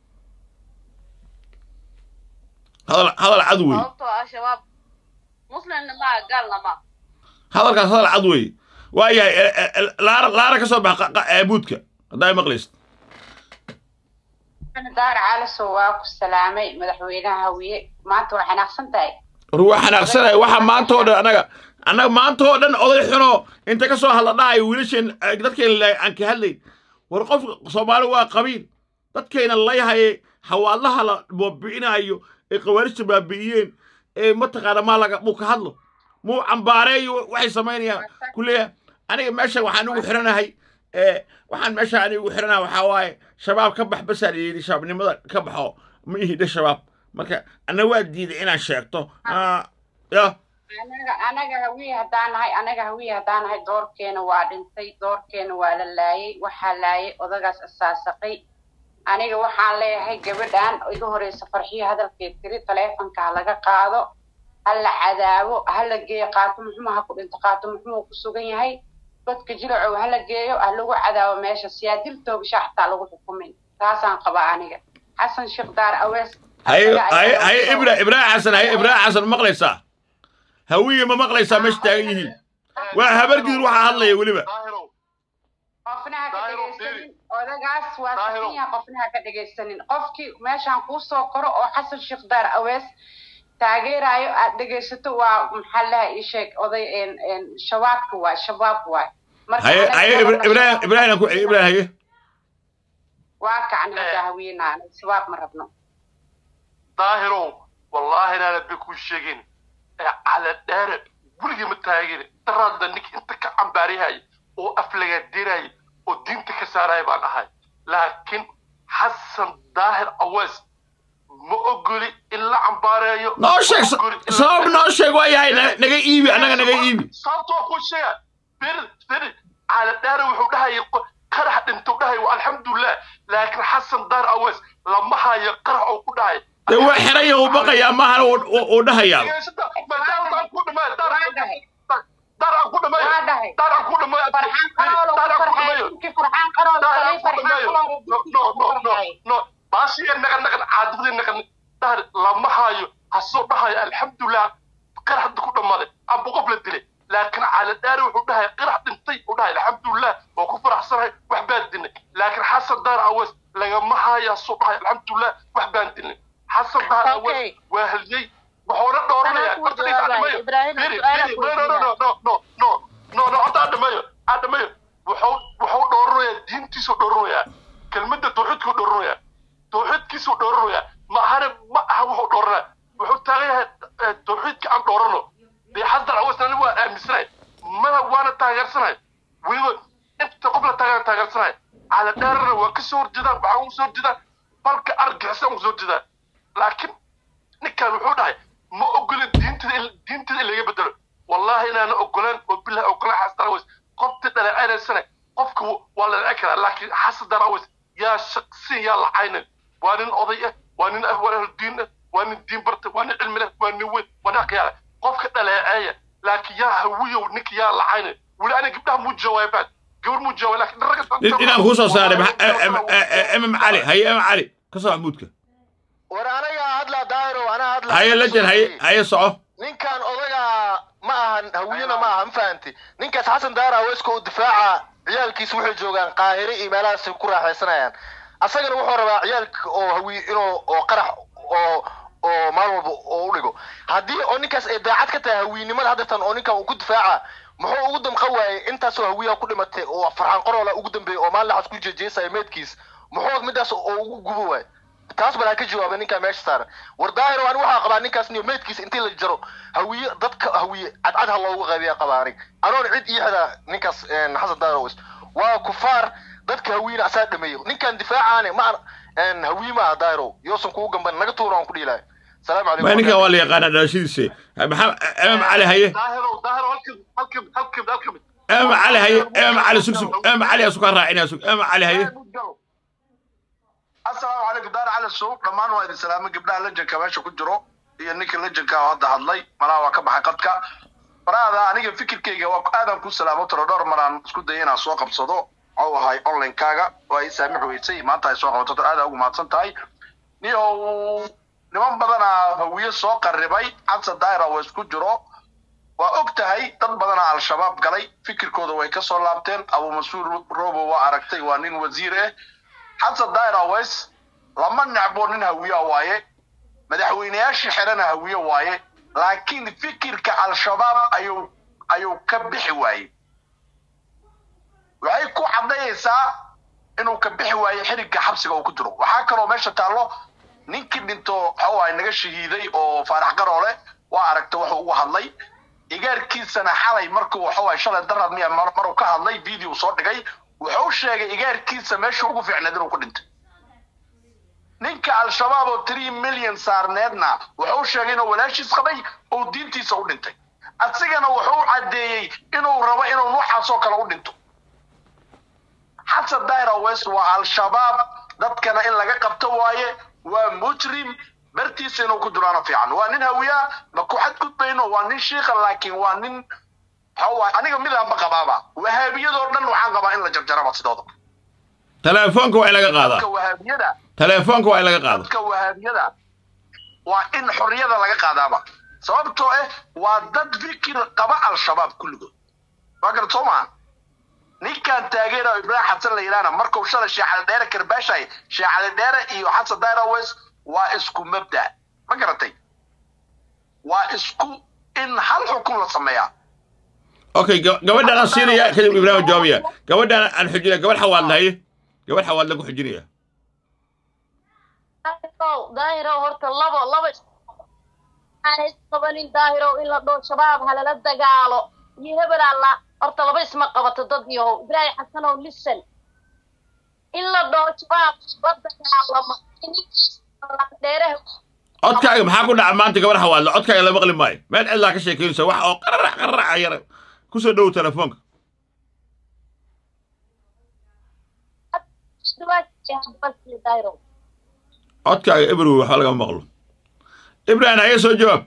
[SPEAKER 2] hadal hadal cad wey
[SPEAKER 6] sababtoo ah shabaab muslimna maa gaalna ma
[SPEAKER 2] hadalkaas hadal cad wey waayahay e- e- e- laara laara ka soo bax qa- qa- ee buudka haddaa maqlaysid
[SPEAKER 7] daar calasow waa ku salaamay madaxweynaha hawiye maanta waa xanaaqsan tahay
[SPEAKER 2] war waa xanaaqsanaya waxa maanta oo dhan annaga annaga maanta oo dhan oday xuno inta ka soo hadla dhahayo wiilasheen eh, dadkeena la- aan ka hadlayn war qof soomaali waa qabiil dadkeena layhaye hawaadlaha la baabi'inaayo ee khawaarijta baabi'iyeen ee mataqaana maa laga muu ka hadlo muu cambaareeyo waxay samaynayaan kuleeya aniga meesha waxaan ugu xiranahay ee waxaan meesha aniga ugu xiranahay waxaa waaye shabaab ka bax basaan yidhi shabaabnimada ka baxo ma ihidha shabaab marka anna waa diiday inaan sheegto Ah, ya
[SPEAKER 7] anaga anaga hawiye haddaan nahay anaga hawiye haddaan nahay doorkeena waa dhintay doorkeena waa la laayay waxaa laayay odagaas asaasaqay aniga waxaan leeyahay gabadhan iga horeysa farxiyo hadalkeed tiri taleefonka ha laga qaado ha la cadaabo ha la geeyo qaatumo xuma ha ku dhinto qaatumo xumuu ku sugan yahay dadka jilacow ha la geeyo ha lagu cadaabo meesha siyaadil toogasha xataa lagu xukumin taasaan qabaa aniga xasan sheekh daar awees
[SPEAKER 2] haye
[SPEAKER 7] asaga
[SPEAKER 2] haye
[SPEAKER 7] ayaa
[SPEAKER 2] haye
[SPEAKER 7] soo-
[SPEAKER 2] ibra ibraahim xasan haye ibraahim xasan ma maqlaysaa hawiye ma maqlaysaa meesha taagan yihiin waa habargidir waxaa hadlaya weliba
[SPEAKER 4] daahirow
[SPEAKER 7] qofna ha ka
[SPEAKER 4] Daahiro,
[SPEAKER 7] dhegaysanin odagaas waa
[SPEAKER 4] Daahiro.
[SPEAKER 7] saxiya qofna ha ka dhegaysanin qofkii meeshaan kuu soo koro oo xasan sheekh daar awees taageerayo aad dhegaysato waa maxaa laha ii sheeg oday een een shabaabka waay shabaab waay marka
[SPEAKER 2] haye
[SPEAKER 7] anaga
[SPEAKER 2] haye
[SPEAKER 7] gabadha
[SPEAKER 2] ibraahim
[SPEAKER 7] shabaab-
[SPEAKER 2] ibraahim ku ibraahim haye
[SPEAKER 7] waa kacni hadda haweenaa shabaab ma rabno
[SPEAKER 4] daahirow wallaahi inaana bi kuu sheegin ee cala dheere weligii ma taagin daraadda ninka inta ka cambaaryahay oo aflagaadinaya oo diinta ka saaraya baan ahay laakiin xasan daahir awees ma ogoli in la cambaareeyo
[SPEAKER 2] noo sheeg
[SPEAKER 4] ma ogoli in la-
[SPEAKER 2] sabab noo sheeg waa yahay na- naga iibi annaga naga iibi
[SPEAKER 4] sababtoo ku sheega firi firi cala dheere wuxuu dhahayay qo- qarax dhintuu dhahay wa alxamdulilah laakiin xasan daahir awees lama hayo qarax oo ku dhahay
[SPEAKER 2] dee waa xeraya uu baqayaa mahana uu dhahayaa
[SPEAKER 7] waa dhahay farxaan qaroolo ku farxay ninkii farxaan qaroolo kalay farxaan qaroolo dadkiisa ku farxay
[SPEAKER 4] baashiya naqan naqan caadadii naqan dhahar lama hayo hasoo dhahayo alxamdulilah qarax hadda ku dhammaaday amba qof la dilay laakiin cala dhaari wuxuu dhahay qarax dhintay uu dhahay alxamdulilah waa ku faraxsanahay wax baan dilnay laakiin xasan daar awees lagama hayo hasoo dhahay alxamdulilah wax baan dilnay xasan daar awees
[SPEAKER 3] Okay.
[SPEAKER 4] waa haliyey wuxuuna dhooranaya
[SPEAKER 3] Anaa kuu jawaabaya. Ibrahim, su'aala kuu
[SPEAKER 4] no no no no no no no no horta adhamayo adhamayo wuxuu wuxuu dhooranayaa diintiisuu dhooranayaa kelmadda tawxiidkuu dhooranayaa tawxiidkiisuu dhooranayaa ma ahana ma aha wuxuu dhooranaya wuxuu taagan yahay eh, tawxiidka aan dhoorano dee xasan aweesna anigu waan aaminsanahay mana waana taageersanahay weliba inta qof la taageera taageersanahay cala dheerana waa kasoo horjeedaan waxaa ugu soo horjeedaan balka argixisaan ugu soo horjeedaan laakiin ninkan wuxuu dhahay ma ogolin diintada in diintada in laga bedelo wallahi inaana ogolaan oo bilahi ogolaan xasan darawes qofta dhaleeceynaysanay qofka w- waa la dhece karaa laakiin xasan darawes yaa shaqsi yaa lacaynan waa nin oday ah waa nin ah waa ahlu diin ah waa nin diin barta waa nin cilmi leh waa nin weyn waa nin aqyaala qofka dhaleeceeya laakiin yaa hawiyow ninka yaa lacaynan weli aniga gabdhaha muu jawaabaan gabar muu jawaab laakiin ragga
[SPEAKER 2] In- inaan kuu soo saaray maxa- eh, eh, eh, emam cali haye emam cali ka soo maxmuudka
[SPEAKER 8] war anaga hadlaa daahiro anaa hadlaa
[SPEAKER 2] haye lajan haye haye soco
[SPEAKER 8] ninkan odaga ma ahan hawiyena ma aha ma fahanti ninkaas xasan daara aweeska u difaaca ciyaalkiisa waxay joogaan qaahire iyo meelahaas ku raaxaysanayaan asagana wuxuu rabaa ciyaalka oo hawiye inuu oo qarax oo oo maalin walba oo u dhigo haddii oo ninkaas ay daacad ka tahay hawiynimada haddatan oo ninkan uu ku difaaca muxuu ugu damqan waayey intaasoo hawiyaha ku dhimatay oo farxaan qoroola ugu dambeeyey oo maalin laxas ku jeejeesaya meedkiis muxuu midaas oo ugu gubo waayey taas balaa ka jawaabay ninkaa meesha saaran war daahiro ani waxaa qabaa ninkaas niyo meydkiisa intii la jaro hawiye dadka hawiye cadcad ha loogu qaybiya qabaa anig anoon cid ii xida ninkaas een, xasan daahiro wis waa kufaar dadka hawiyena asaa dhameeyo ninkan difaacaane ma aan hawiye ma aha daahiro yoosan kugu gamban naga tuura aan ku dhihi lahay salaamu
[SPEAKER 2] ma
[SPEAKER 8] calaykum
[SPEAKER 2] ninkan waa la yaqaanaa dhalashadiisa maxaa emam cali haye
[SPEAKER 4] daahiro daahiro halkan halkan halkan halkan
[SPEAKER 2] emam cali haye emam cali sug sug emam cali asu kaa raacinaya sug emam cali haye
[SPEAKER 9] casuub dhammaan waa idin salaamay gabdhaha lejanka meesha ku jiro iyo ninka lejanka oo hadda hadlay malaha waa ka baxay qadka faraada aniga fikirkayga waa aadaan ku salaamo tiro dhowr maraan isku daya inaan soo qabsado oo ahay online-kaaga oo ay saamix weysay maanta ay soo qabato aada ugu mahadsan tahay niyow niman badanaa hawiye soo qarribay xasan daira waa isku jiro waa og tahay dad badanaa al-shabaab galay fikirkooda way kasoo laabteen abu mas-uul robo waa aragtay waa nin wasiir ah xasan daira wes lama necbo nin hawiya waaye madaxweyneyaasha xerana hawiye waaye laakiin fikirka al-shabaab ayuu ayuu ka bixi waayey waxay ku cadayaysaa inuu ka bixi waayo xirigga xabsiga uu ku jiro waxaa kaloo meesha taallo ninkii dhinto waxuu ahay naga shahiiday oo faarax garoole waa aragta wuxuu ugu hadlay igaarkiisana xalay markuu waxuu ahay shalay darad miya mar- maruu ka hadlay video soo dhigay wuxuu sheegay igaarkiisa meesha ugu fiicneed inuu ku dhintay ninka al-shabaab oo three million saarneedna wuxuu sheegay inuu walaashiis qabay oo diintiisa u dhintay asigana wuxuu caddeeyey inuu rabo inuu noocaasoo kale u dhinto xasan daira west waa al-shabaab dadkana in laga qabto waaye waa mujrim bartiisa inuu ku jiraano fiican waa nin hawiyaa ma ku xadgudbayno waa nin shiika laakiin waa nin waxa waaye aniga midaanba qabaaba wahaabiyadoo dhan waxaan qabaa in la jarjaraba sidooda
[SPEAKER 2] teleefoonka waa in laga
[SPEAKER 9] dadka
[SPEAKER 2] qaadaa
[SPEAKER 9] wahaabiyada
[SPEAKER 2] teleefoonka waa in laga qaado
[SPEAKER 9] dadka wahaabiyada waa in xorriyada laga qaadaaba sababtoo ah waa dad fikir qaba al-shabaab kulligood waa garad soo maha ninkan taageera ibraahim xasan la yidhaahna markuu shalay sheecali dheere karbaashay sheecali dheere iyo xasan dairaws waa isku mabda ma garatay waa isku in hal xukun la sameeyaa
[SPEAKER 2] okay ga- gabadhaan aan siinaya kadib ibraahim jawaabaya gabadhaan aan xujinaya gabadh xawaad lahaye gabadh xawaad lagu xujinaya
[SPEAKER 10] daahirow daahirow horta labo laba aan isqabanin daahirow in la dhoo shabaab halala dagaalo iyo hebel alla horta laba isma qabato dad yahow ibraahim xasanow listen in la dhoo shabaab la dagaalamo dheeraha
[SPEAKER 2] codkaaga maxaa ku dhaca maanta gabadh xawaadle codkaaga la maqli maayo meel cidlaa ka sheekeynaysa wax oo qararac qararaca yara kusoo dhow telefoonka
[SPEAKER 10] daahirow
[SPEAKER 2] codkaaga ebrow waxba laga maqlo ibrahim haye soo jawaab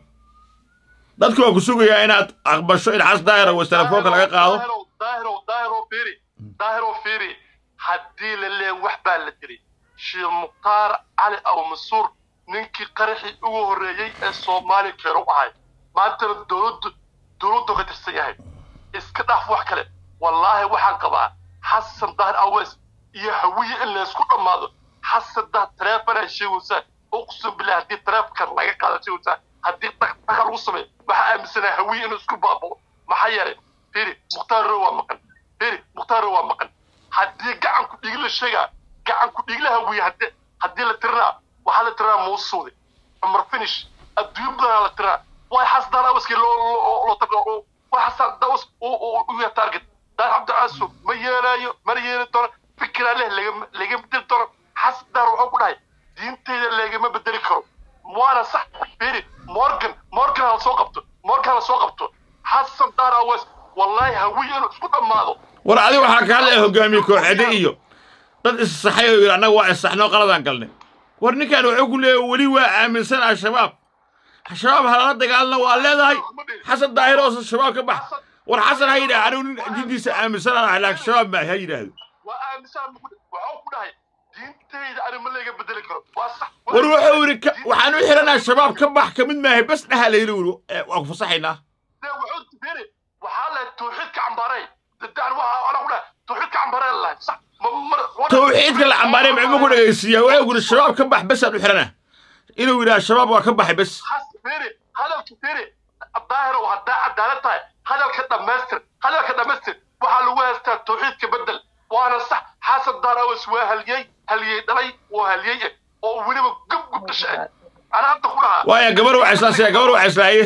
[SPEAKER 2] dadku waa ku sugayaa inaad aqbasho in xas daahira was telefoonka laga qaado
[SPEAKER 4] daahiro daahiro daahiro fiiri daahiro fiiri haddii la leeyahay wax baa la diray sheekh mukhtaar cali abu masuur ninkii qaraxii ugu horreeyey ee soomaali keenu ahay maantana dowladdu dowladdu ka tirsan yahay iska dhaaf wax kale wallaahi waxaan qabaa xasan daahir awees iyo hawiye in laysku dhammaado xasan daahir taleefanaa sheegaysaa uqsum billah haddii taleefankan laga qaado sheegaysaa haddii dhaqdhaqa lagu sameeyo waxaa aaminsanaa hawiye inuu isku baabao maxaa yeelay fiiri mukhtaar row waa maqan fiiri mukhtaar row waa maqan haddii gacanku dhigi la sheegaa gacanku dhigla hawiye haddii haddii la tirinaa waxaa la tirinaa muusuude cumar finish adduunyo badanaa la tirinaa way xasdaan awaskii loo loo loo tago way xasdaan dawas u yahay target daar cabdicaaso ma yeelaayo mana yeeli doono fikiraa leh lagama lagama bedeli doono xasdaan wuxuu ku dhahay diinteyda lagama bedeli karo waana sax fiiri morgan morgan hala soo qabto morgan hala soo qabto xasan daar awas wallaahi hawiye inuu isku dhammaado
[SPEAKER 2] war adiga waxaa ka hadlaya hogaamiye kooxeede iyo dad issaxay oo yidhi annaga waa issaxnoo qaladaan galnay war ninkan wuxuu ku leeyahay weli waa aaminsan al-shabaab shabaab halala dagaalna waa leedahay xasan daahir oo shabaab ka bax war xasan ha yidhaah anigu nin diintiisa aaminsan aan ahay laakiin shabaab ma ha yidhaahdo
[SPEAKER 4] waa aaminsan waxuu ku dhahay diinteyda ani ma laga bedeli karo waa sax
[SPEAKER 2] war wuxuu yidhi ka- waxaan u xidhanaa shabaab ka bax ka mid maahay bas dhaha layidhi wuri waa ku fasaxaynaa
[SPEAKER 4] de wuxuu fiiri waxaa lahay tawxiidka cambaarey dadaan waxa ana ku dhahay tawxiidka cambaarey lahay sax ma mar
[SPEAKER 2] tawxiidka la cambaarey maxuu ku dhegaysiiyaa wuxuu yidhi shabaab ka bax basaan u xidhanaa inuu yidhaha shabaab waa ka baxay bas
[SPEAKER 4] has fiiri hadalka fiiri daahir oo haddaa cadaalad tahay hadalka dhammaystir hadalka dhammaystir waxaa lagu haystaa tawxiidka bedel waana sax xasan daarawas waa haliyey haliyey dhalay waa haliyey eh oo weliba gub gub dhashay ana hadda ku dhahaa
[SPEAKER 2] waaya gabar waa islaasiya gabar waa islaaye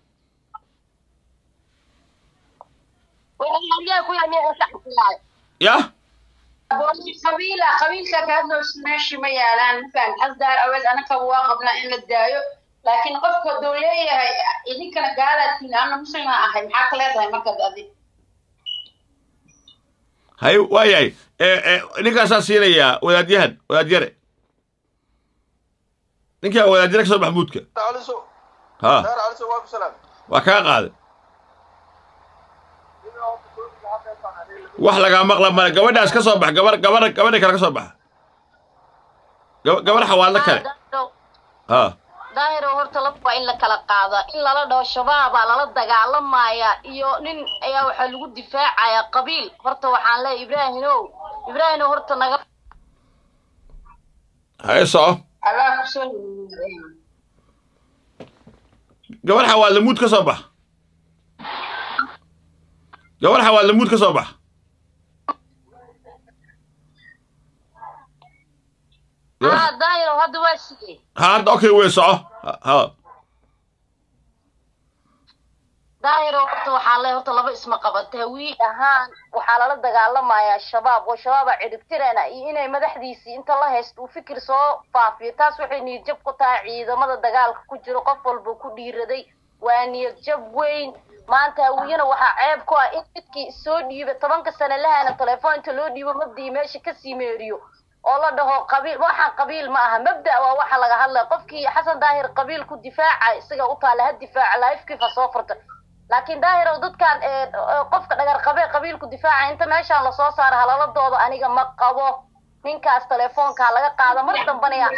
[SPEAKER 10] halyaa ku yahay miyaa saxsilaay
[SPEAKER 2] yah
[SPEAKER 7] qabiila qabiilka ka hadloos meeshii ma yaalaan mafaham xasdaar aweed anaka waa qabnaa in la daayo laakiin qofka hadduu leeyahay idinkana gaalaadkiin ana muslima ahay maxaa ka leedahay markaad adig
[SPEAKER 2] hay waayahay ninkaasaa siinayaa wadaadyahan wadaadyare ninkaa wadaajira ka soo bax muudka
[SPEAKER 11] caliso
[SPEAKER 2] ha
[SPEAKER 11] daar caliso waa ku salaam
[SPEAKER 2] waa kaa qaaday wax lagaa maqla male gabadhaas ka soo bax gabar gabar gabadha kale ka soo baxa Gaba- gabar xawaadlo kale ha
[SPEAKER 10] daahiro horta laba waa in la kala qaada in lala dhaho shabaabaa lala dagaalamaya iyo nin ayaa waxaa lagu difaacaya qabiil horta waxaan leeyahay ibraahimow ibraahimow horta naga
[SPEAKER 2] haye soco
[SPEAKER 7] allah kusoo
[SPEAKER 2] gabar xawaadle muud ka soo bax gabar xawaadle muud ka soo bax gabar-
[SPEAKER 10] haa daahiro hadda waa sidee
[SPEAKER 2] ha hadda okay wey soco Ha- ha
[SPEAKER 10] daahiro horta waxaan leeyahay horta laba isma qabata hawii ahaan waxaa lala dagaalamayaa shabaab oo shabaaba ciribtirana iyo inay madaxdiisii inta la haysto uu fikir soo faafiyo taas waxay niyad jab ku tahay ciidamada dagaalka ku jiro qof walba ku dhiiraday waa niyad jab weyn maanta hawiyana waxaa ceeb ku ah in midkii soo dhiiba tobanka sane lahana telefoon inta loo dhiibo mabdii meesha kasii meeriyo oo la dhaho qabiil waxaan qabiil ma aha mabda waa waxa laga hadlaya qofkii xasan daahir qabiil ku difaaca isaga u taala ha difaaca laifkiifa soo furta laakiin daahirow dadkan ee, ee, qofka dhagar qabee qabiilku difaaca inta meeshaan lasoo saaro halaladooda aniga ma qabo ninkaas telefoonka laga qaado mar dambana yaa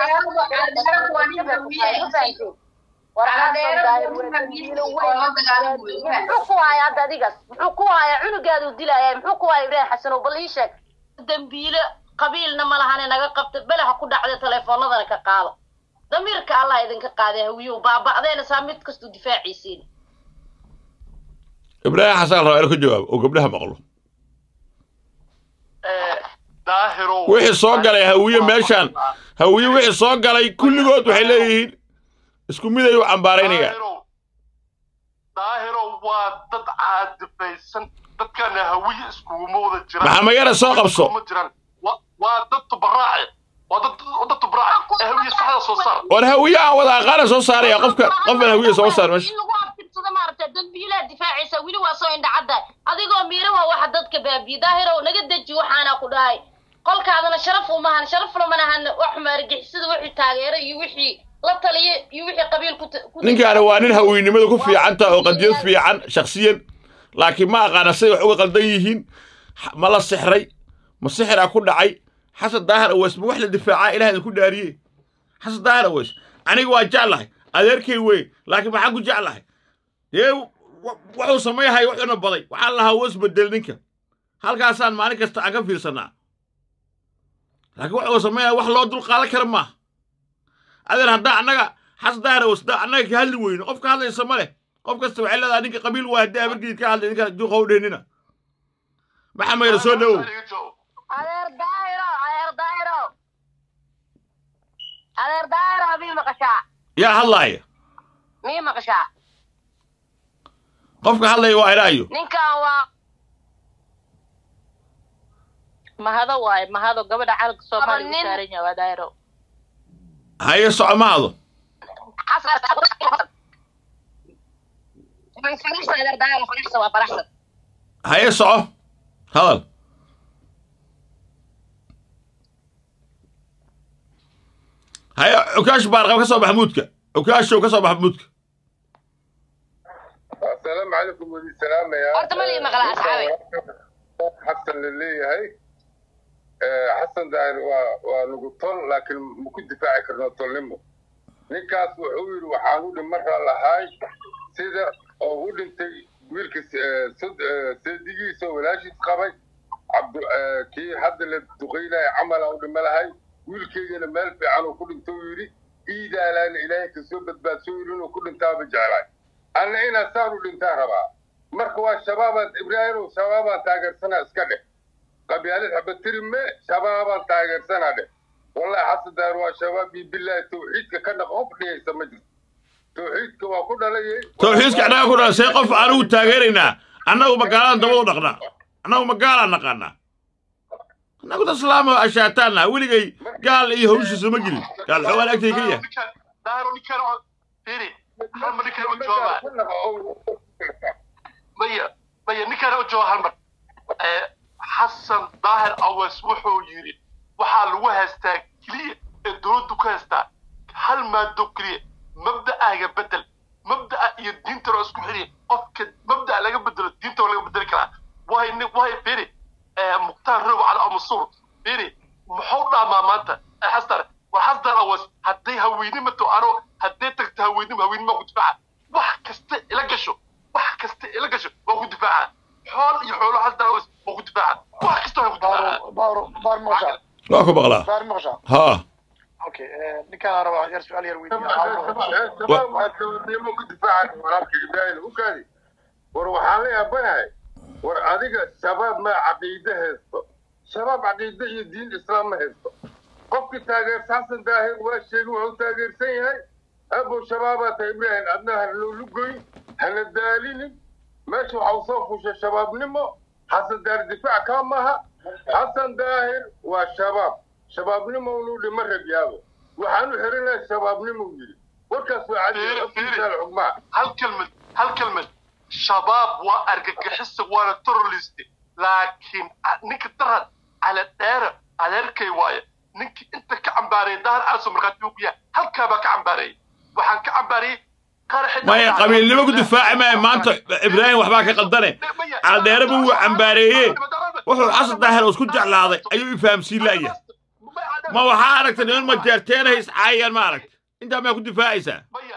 [SPEAKER 10] muxuu ku haya hadda adigas muxuu ku haya cunugaadu dilaya muxuu ku haya ibraahim xasanow bal ii sheeg dambiile qabiilna ma lahane naga qabta bele ha ku dhacda telefoonadana ka qaado damiirka allah idinka qaaday hawiyow baaba'deena saa mid kastuu difaaciisiin
[SPEAKER 2] ibraahim xasan rabaa inuu ka jawaabo oo gabdhaha maqlo
[SPEAKER 4] daahiro
[SPEAKER 2] wixii soo galay hawiye meeshaan hawiye wixii soo galay kulligood waxay leeyihiin isku mid ay u cambaaraynayaan
[SPEAKER 4] daahiro waa dad caadifaysan dadkana hawiye iskuguma wada jiraan
[SPEAKER 2] Maxamayana soo qabso.
[SPEAKER 4] Iskuguma jiraan Wa- waa dad tubaraace waa dad waa dad tubaraace ee hawiye saxda soo saar
[SPEAKER 2] war hawiye aan wada aqaana soo saaraya qofka qofkan hawiye soo saar meesha
[SPEAKER 10] in lagu abtirsado maaragta dambiilaha difaacaysa weli waa soo indhacadda adigoo miira waa waxa dadka baabiye daahirow naga deji waxaana ku dhahay qolkaadana sharaf umahan sharafna manahan wax maargixisada wixii taageero iyo wixii la taliya iyo wixii qabiil ku ta- ku
[SPEAKER 2] ninkaani waa nin hawiynimada ku fiicanta oo qadiyad fiican shakhsiyan laakiin ma aqaana siday wax uga qaldan yihiin X- ma la sixray ma sixiraa ku dhacay xasan daahir aweys ma wax la difaacaa ilaah idinku dhaariye xasan daahir aweys aniga waa jeclahay adeerkay wey laakiin maxaan ku jeclahay dee wa- wuxuu samayhay wuxuuna baday waxaan lahaa was bedel ninka halkaasaan maalin kasta aan ka fiirsanaa laakiin wuxuu samayhay wax loo dul qaadan kara maaha adeer haddaa annaga xasan daahir aweys haddaa annaga ka hadli weyno qof ka hadlaysa ma leh qof kasta waxay leedahay ninka qabiil waa haddii abarkiid ka hadlay ninka duuqa u dheenina maxamayna soo dhowow
[SPEAKER 10] adeer daahiro adeer daahiro adeer daahiro mii maqashaa
[SPEAKER 2] yaa hadlaaya
[SPEAKER 10] mii maqashaa
[SPEAKER 2] qofka hadlaya waa iraayo
[SPEAKER 10] ninkan waa
[SPEAKER 3] mahado waaye mahado gabadha calanka soomaaliya
[SPEAKER 10] nin-
[SPEAKER 3] u saaran yahay waa daahiro
[SPEAKER 2] haye soco ma hado
[SPEAKER 10] xasan faraxsan adeer daahiro faraxsan waa faraxsan
[SPEAKER 2] haye soco hadal haye cukaash baarqab ka soo bax muudka cukaashow ka soo bax muudka
[SPEAKER 12] السلام عليكم ودي السلام يا
[SPEAKER 10] horta ma lii maqla asxaabe
[SPEAKER 12] حسن للي حسن داير ونقطن لكن ممكن دفاعي كرنا طلمه ninkaas wuxuu yidhi waxaan u dhimarra lahay sida oo u dhintay wiilka seedigiisa walaashiis qabay cabdu kii hadda la duqaynaya camala u dhima lahay wiilkeygana meel fiican uu ku dhinto uu yidhi iidaalaan ilaahay kasoo badbaadsoo yidhi inuu ku dhintaaba jeclaay anna inaa saan u dhintaan rabaa marka waa shabaabaan ibraahimow shabaabaan taageersanaa iska dheh qabyaalad xabatiri me shabaabaan taageersanaa dheh wallahi xasan daar waa shabaab iyo bilaahi tawxiidka ka dhaq qof dhigaysa ma jirto tawxiidka waa ku dhalayay
[SPEAKER 2] tawxiidka annaga ku dhala see qof anugu taageeraynaa annagu magaaladaan daba u dhaqnaa annagu magaalaan naqaanaa annagu dad islaama ashaataana weligay gaal iyo hawshiisa ma gelin gaal xoogaan agtay ka yahay
[SPEAKER 4] daahiro ninkan oo fiiri hal mar ninkan u joogaa maya maya ninkan u jooga hal mar Eh, xasan daahir aweys wuxuu yidhi waxaa lagu haystaa keliya ee dowladdu ku haystaa hal hal maado keliya mabda'aaga bedel mabda'a iyo diinta loo isku xiriya qofka mabda'a laga bedelo diinta waa laga bedeli karaa waay ni waay beri mukhtaar robo cali amasuur beri muxuu dhaamaa maanta xasdar war xasdar awas hadday haweynimatu ano hadday tagto haweynimo haweynimo ku difaaca wax kasta ila gasho wax kasta ila gasho waa ku difaaca xool iyo xoolo xasdar awas waa ku difaaca wax kasta waa ku difaaca
[SPEAKER 11] baar baar maqshaa
[SPEAKER 2] waa ku maqlaa
[SPEAKER 11] baar maqshaa
[SPEAKER 2] haa
[SPEAKER 11] okay ninkaan rabaa yar su-aal yar
[SPEAKER 12] shabaab waxaad gabarnimo ku difaacan walaalka ibraahim ukaadi war waxaan la yaabanahay war adiga shabaab ma caqiide haysto shabaab caqiide iyo diin islaam ma haysto qofkii taageersa xasan daahir waa sheegay wuxuu taageersan yahay abow shabaabaa tahay ibraahim adna hana loolu goyn hana daalinin meesha waxau soo fushay shabaabnimo xasan daahir difaac kaa maaha xasan daahir waa shabaab shabaabnimo unu dhima rabyaabo waxaan u xirinahay shabaabnimo yidhi warkaas waa cadi afkiisaal xugmaa
[SPEAKER 4] hal kelmad hal kelmad shabaab waa argagixisa waana terrorist laakiin ninka darad cala dheera adeerkay waaye ninkii inta ka cambaareeyay dahar aso markhaati ku yahay halkaa baa ka cambaareeyay waxaan ka cambaariyey
[SPEAKER 2] maya qabiilnimo ku difaaci maya maanta ibraahim waxbaa ka qaldane caldheere buu u cambaareeye wuxuu xasan daahir isku jeclaaday ayuu i fahamsiin la'yahay ma waxaa aragta niman majeerteenahay iscaayaan ma aragta intaa maa ku difaacaysaa
[SPEAKER 4] maya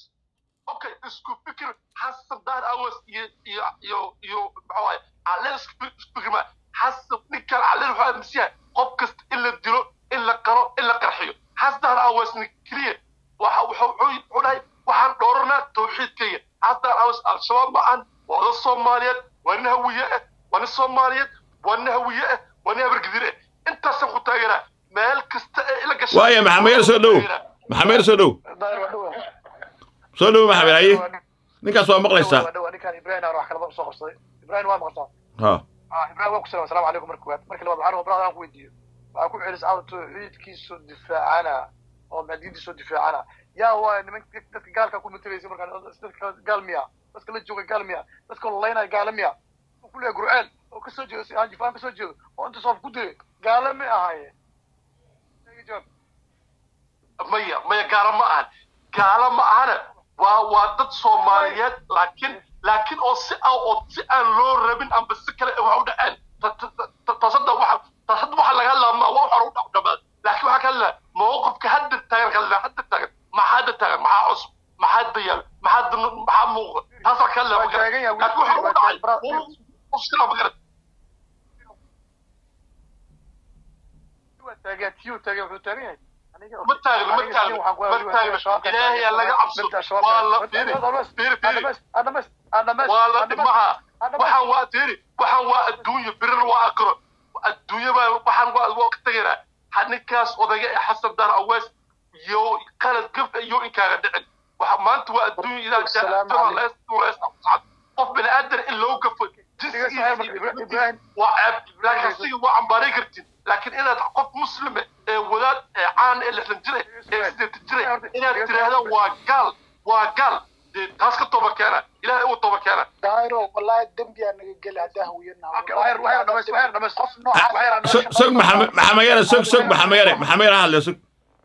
[SPEAKER 4] okay isku fikir xasan dahar awas iyo iyo iyo iyo maxaa waaye calleen isku fikir ma xasan ninkan calleen wuxuu aaminsan yahay qof kasta in la dilo in la qaro in la qarxiyo xasan dahar awasna keliya waxa wuxuu wuxuu dhahay waxaan dhooranaa tawxiidkayga xasan dahar awas al-shabaab ma ahan waa oda soomaaliyeed waa nin hawiye ah waa nin soomaaliyeed waa nin hawiye ah waa nin habargidire ah intaasaan ku taageeraa meel kasta ee ila gashay
[SPEAKER 2] waaya maxamed soo dhow maxamed soo dhow soo dhow maxamed haye ninkaas waa maqlaysaa
[SPEAKER 11] ninkaan ibraahim aan wax kalaba soo qabsaday ibraahim waa maqaltaa
[SPEAKER 2] ha
[SPEAKER 11] ibraahim waa ku salam asalamu calaykum marka koowaad marka labaad waxaan rabaa aan ku weydiiyo waxaa ku celis awr tawxiidkiisu difaacana oo maadiintiisu difaacana yaa waa nimanka dadka gaalka ku matalaysa markaa dadka gaal miya dadka la jooga gaal miya dadka lolaynaya gaala miya ku leeyahay gurceel oo kasoo jeedo aan jifaan kasoo jeedo oo inta soof ku dilay gaala ma ahaaye
[SPEAKER 4] maya maya gaalo ma ahan gaalo ma ahana waa waa dad soomaaliyeed laakiin laakiin oo si aan oo si aan loo rabin amba si kale wax u dhaceen tasada waxa tasada waxa laga hadlaa ma waa hore u dhamaad laakiin waxaa ka hadlaa mowqifka hadda taagan ka hadlaa hadda taagan maxaa hadda taagan maxaa cusub maxaa dayaal maxaa maxaa muuqa taasaa ka hadlaa magara laakiin waxa u dhacay uskila magara
[SPEAKER 11] taagan tiyo taagan wuxuu taagan yahay
[SPEAKER 4] ma taagno ma taagno ma taagno ilaahay laga cabso waa la firi firi firi waa la dhimaha waxaan waa firi waxaan waa adduunyo birir waa akro adduunyo baa waxaan waa waa ka tegaynaa ninkaas odayga ee xasan dar awees iyo qalad gaf iyo inkaaga dhicin waxa maanta waa adduunyo idaa jaactiro lees lees qof bini aadan in loo gafo jinsigiisa waa ceeb laakiin siga waa cambaaray kartid laakiin inaad qof muslime ee wadaad ee caan ee lixdan jire ee sideetan jire inaad tiraahdo waa gaal waa gaal dee taas ka toba keena ilaahay uu toba keena
[SPEAKER 11] daayro wallahi dembiyaa naga geli haddaa hawiyana
[SPEAKER 2] sog maxamayare sog sog maxamayare maxamayare hadle sog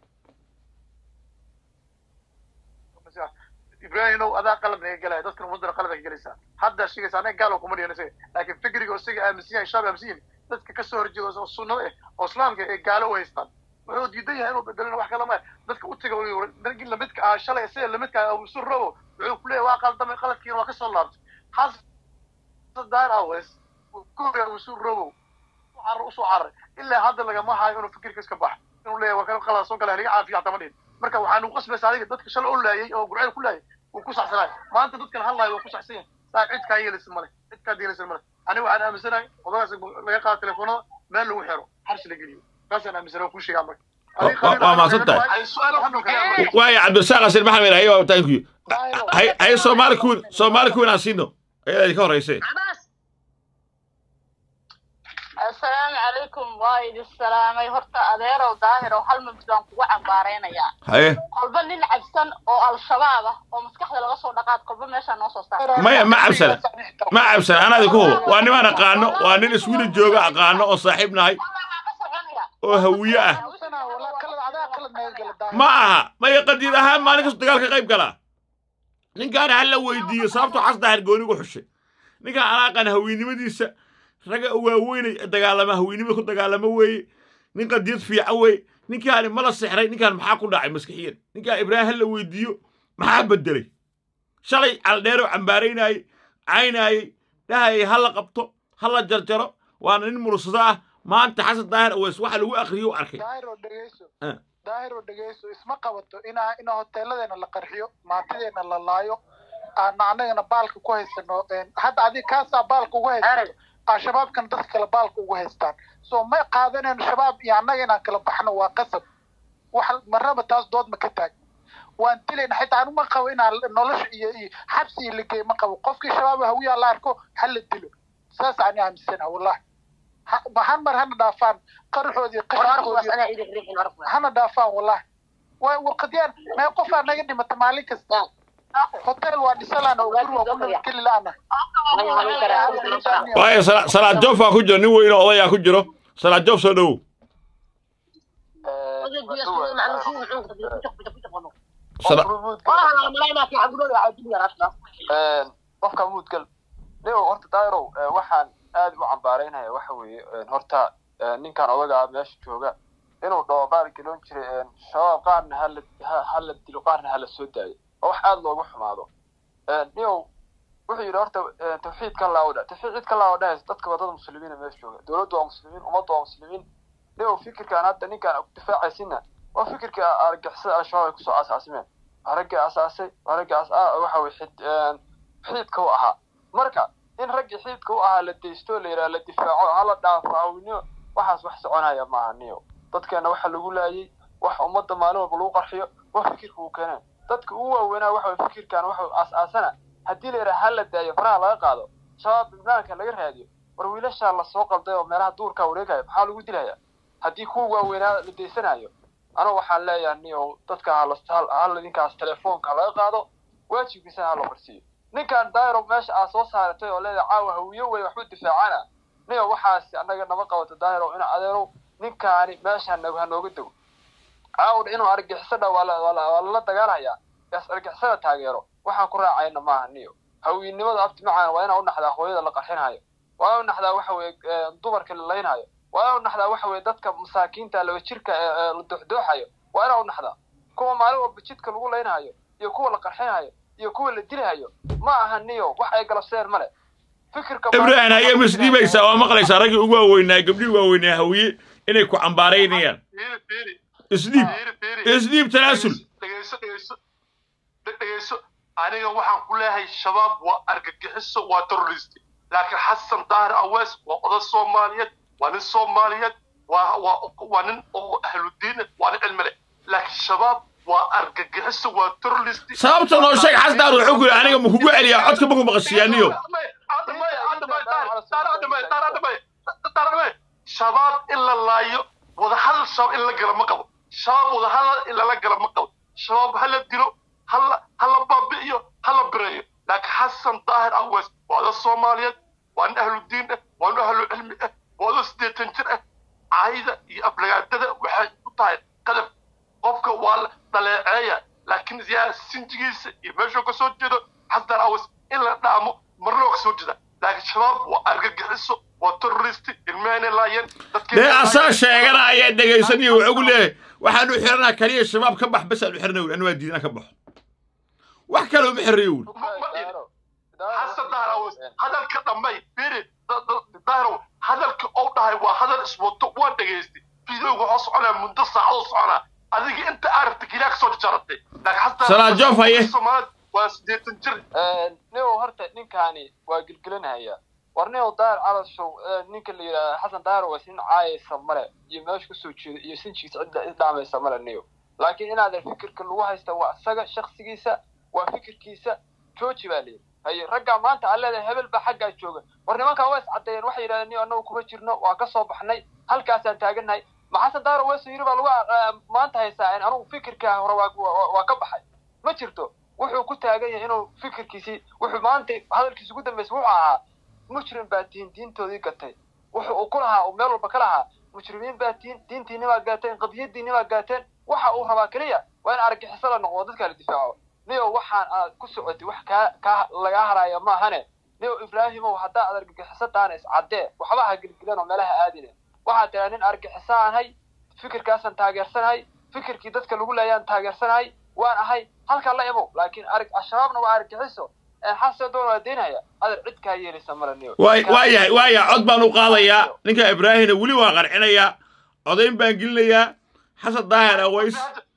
[SPEAKER 11] ibrahimow adaa qalab naga gelaya dadkan ummadana qalab ay gelaysaa hadda sheegaysa anaga gaal kuma dhigan isaga laakiin fikriga isaga aaminsan yahay shaab aaminsan yahay dadka kasoo horjeeda oo sunnada eh oo islaamka ee gaalo u haystaan wuxuu diidan yahay inuu bedelina wax kale maya dadka u taga ragii lamidka ah shalay sida lamidka ah abuusur robo wuxuu ku leeyahay waa qaldamay qaladkiina waa kasoo laabtay xasan daar awes ku hore abuusur robo carar usoo cararay ilaa hadda lagama hayo inuu fikirka iska baxo inuu leeyahay waa kala qalad soo gala haliga caafiya xataa ma dhihin marka waxaan u qasbaysa adiga dadka shalay u laayay oo gurceel ku laayay wuu ku saxsanaay maanta dadkan hadlaayo waa ku saxsan yahay saaib cid kaa yeelaysa male cid kaa yeelaysa male aniga waxaan aaminsanahay odagaas laga qaado telefoonada meel lagu xiro xarsi la geliyo taasaan aaminsanahay waa kuu sheegaa marka
[SPEAKER 2] waa mahadsan tahay waaya cabdirasaaq xasan maxamed haye waa thank you haye soomaali kuwin soomaali kuwin aan siino ayadaa idinka horreysay
[SPEAKER 3] asalaamu calaykum waa idin salaamay horta adeerow daahir oo hal mabd baan kugu cambaaraynayaa
[SPEAKER 2] haye
[SPEAKER 3] kolba nin cabsan oo al-shabaab ah oo maskaxda laga soo dhaqaad kolba meeshaa noo soo saar
[SPEAKER 2] maya ma cabsana ma cabsana anaa idinku hubo waa nimaan aqaano waa nin iswiili jooga aqaano oo saaxiib nahay oo hawiye ah ma aha maya qadiid ahaan maalin kasta dagaal ka qayb galaa ninkaan ha la weydiiyo sababtoo xas daahir goonigu xushay ninkaan anaaqan haweennimadiisa ragga waaweynay dagaalama haweennimada ku dagaalamo weeye nin qadiyad fiican weeye ninkaani mala sixray ninkaan maxaa ku dhacay maskixiyan ninkaan ibraahim ha la weydiiyo maxaa bedelay shalay caldheeroo cambaaraynaayey caynaayey dhahayay ha la qabto ha la jarjaro waana nin mursado ah maanta xasan daahir aweys waxa lagu akriyo u arkay
[SPEAKER 11] daahir oo dhegeyso
[SPEAKER 2] Ah.
[SPEAKER 11] daahir oo dhegeyso isma qabato inaa ina hoteeladeena la qarxiyo maatideena la laayo aan anagana baalka ku haysano een, hadda adi kaasaa baalka ugu haysato aa shabaabkana dadka kale baalka ugu haystaan so ma qaadanayno shabaab iyo annaga inaan kala baxno waa qasab wax marnaba taas dood ma ka taag waan dilayna xitaa anu ma qabo inaan nolosha iyo iyo xabsi iyo ligeey ma qabo qofkii shabaab hawiyaa la arko ha la dilo saas ani aaminsana wallahi Ha- hal mar hana dhaafaan qaraxoodii qashinkoodii hana dhaafaan wallahi way warqadyaan mee qofaa naga dhimata maalin kasta hotel waa dhisalaan oo guri waa ku nabadgeli la'ana
[SPEAKER 2] waayo Sala- salaad joof baa ku jiro nin weyn oo odayaa ku jiro salaad joof soo dhowow Sala-
[SPEAKER 13] qofka muudgal nigo horta dairow waxaan aad u cambaaraynaya waxa weeye horta ninkan odaga ah meesha jooga inuu dhawabaal gelon jiray shabaab qaarna hala ha- hala dilo qaarna hala soo daayo oo wax aad loogu xumaado nigow wuxuu yidhi horta tawxiidka laawdha tawxiidka laawdha dadka wadada muslimiina meesha jooga dowladdu waa muslimiin ummaddu waa muslimiin nigow fikirkan hadda ninkan difaacaysinna waa fikirkii argixisada al-shabaab ay kusoo asaasimeen waa raggii asaasay waa raggii as waxa weye xid xididka u ahaa marka in raggii xididka u ahaa la deysto la yidhaha la difaaco hala dhaafo awniyo waxaas wax soconaya maaha niyo dadkeena waxa lagu laayay wax ummadda maalin walba lagu qarxiyo waa fikirka uu keeneen dadka ugu waaweynaa waxa weye fikirkan waxa aas-aasana haddii la yidhaha ha la daayo faraha laga qaado shabaab banaanka laga raadiyo war wiilashaa lasoo qalday oo meelaha duurkaa wareegaya maxaa lagu dilaya haddii kuwa waaweynaa la deysanayo anigu waxaan leeyahay niyow dadka hala hala ninkaas telefoonka laga qaado waajibkiisana hala marsiiyo ninkan dairo meesha aad soo saaratay oo leedahay caawa hawiyo wey waxba difaacana niyo waxaas annaga nama qabato daahiro ina adeerow ninkaani meesha hano- hanooga dego caawdha inuu argixisada waa la- waa la- waa lala dagaalhayaa yaas argixisada taageero waxaan ku raacayna maaha niyo hawiynimada abti macaan waa inaa u naxdaa hooyada la qarxinhayo waa inaa u naxdaa waxa weye dumarka la laynhayo waa inaa u naxdaa waxa weye dadka masaakiinta laba jirka ee ee la dooxdooxayo waa inaa u naxdaa kuwa maalin walba jidka lagu laynhayo iyo kuwa la qarxinhayo iyo kuwa la dilhayo ma aha niyo wax ay galabseen male fikirka
[SPEAKER 2] ibraahim haye misdhiibaysaa waa maqlaysaa raggii ugu waaweynaa gabdhihii waaweynaa hawiye inay ku cambaaraynayaan
[SPEAKER 4] fiiri fiiri
[SPEAKER 2] isdhiib
[SPEAKER 4] fiiri fiiri
[SPEAKER 2] isdhiib tanaasul
[SPEAKER 4] dhegeyso dhegeyso dhe- dhegeyso aniga waxaan ku leeyahay shabaab waa argagixiso waa terrorist laakiin xasan daahir awees waa oday soomaaliyeed waa nin soomaaliyeed waa waa waa nin oo ahludiin ah, waa nin cilmi leh laakiin shabaab waa argagixiso waa terrorist
[SPEAKER 2] sababta noo sheeg xasdaar wuxuu ku yidhi aniga ma kugu celiyaa codka maku maqashiyaaniyo
[SPEAKER 4] shabaab in la laayo wadahadal shabaab in la gala ma qabo shabaab wadahadal in lala gala ma qabo shabaab ha la dilo hala hala baabi'iyo hala bireeyo laakiin xasan daahir awees waa oda soomaaliyeed waa nin ahlu diin ah waa nin ahlu cilmi ah waa oda siddeetan jir ah caayda iyo aflagaadada waxay u tahay qadab qofka waa la dhaleeceeya laakiin yaa sinjigiisa iyo meeshuu ka soo jeedo xasan awees in la dhaamo marna waa ka soo jeeda laakiin shabaab waa argagixiso waa terroristi ilmahayna laayeen
[SPEAKER 2] dee asaa sheegana ayaa dhegaysaniyo wuxuu ku leeyahay waxaan u xiranaa kaliya shabaab ka bax bes aan u xirana wuri anu waa diidana ka baxo wax kale uma xirayo wuri
[SPEAKER 4] xasan dahir awees hadalka dhammay fiiri dahirow hadalka ou dhahay waa hadal iswato waan dhegaystay fiidowga waxaa soconaa muddo saacadoo soconaa adiga inta aragta gilaa kasoo jaratay laakiin xasan
[SPEAKER 2] Salaad Joof haye.
[SPEAKER 4] Soomaaliyeed waa siddeetan jir
[SPEAKER 13] nigo horta ninkaani waa gelgelinaya war nigo daahir calashow ninka la yidhahda xasan daahir waa sin caayaysa male iyo meesha kasoo jeeda iyo sinjigiisa cidda isdhaamaysa male nigo laakiin inaadan fikirka lagu haysta waa isaga shaksigiisa waa fikirkiisa jooji baa layidhi haye raggaa maanta aan leedahay hebel baa xaggaa jooga war nimankaa waa iscaddeeyeen waxay yidhahdeen niyo annagu kuma jirno waa ka soo baxnay halkaasaan taagannahay ma xasan daahir weeso yiri baa lagu ah, maanta haystaa in anugu fikirkaa hore waa waa- waa ka baxay ma jirto wuxuu ku taagan yahay inuu fikirkiisii wuxuu maanta hadalkiisa ugu dambeysay wuxuu ahaa mujrim baa tihiin diintoodii gatay wuxuu uu ku lahaa uu meel walba ka lahaa mujrimiin baa tihiin diintiinni baa gaateen qadiyadiinni baa gaateen waxa uu rabaa keliya waa in argagixiso la noqdo dadka la difaaco niyo waxaan aad ku socotay wax kaa kaa lagaa haraya maahane niyo ibraahimow haddaa aad argagixiso taana iscaddee waxba ha gelgelan oo meelaha aadine waxaad tiraa nin argagixiso aan hay fikirkaasaan taageersanahay fikirkii dadka lagu leeyaan taageersanahay waan ahay halkaa la imow laakiin arg al-shabaabna waa argagixiso xasan doon waa deynaya adar cid kaa yeelaysa male niyo
[SPEAKER 2] waay waa yahay waa yahay cod baan u qaadayaa ninka ibraahimna weli waa qarcinayaa codayn baan gelinayaa xasan daahir aways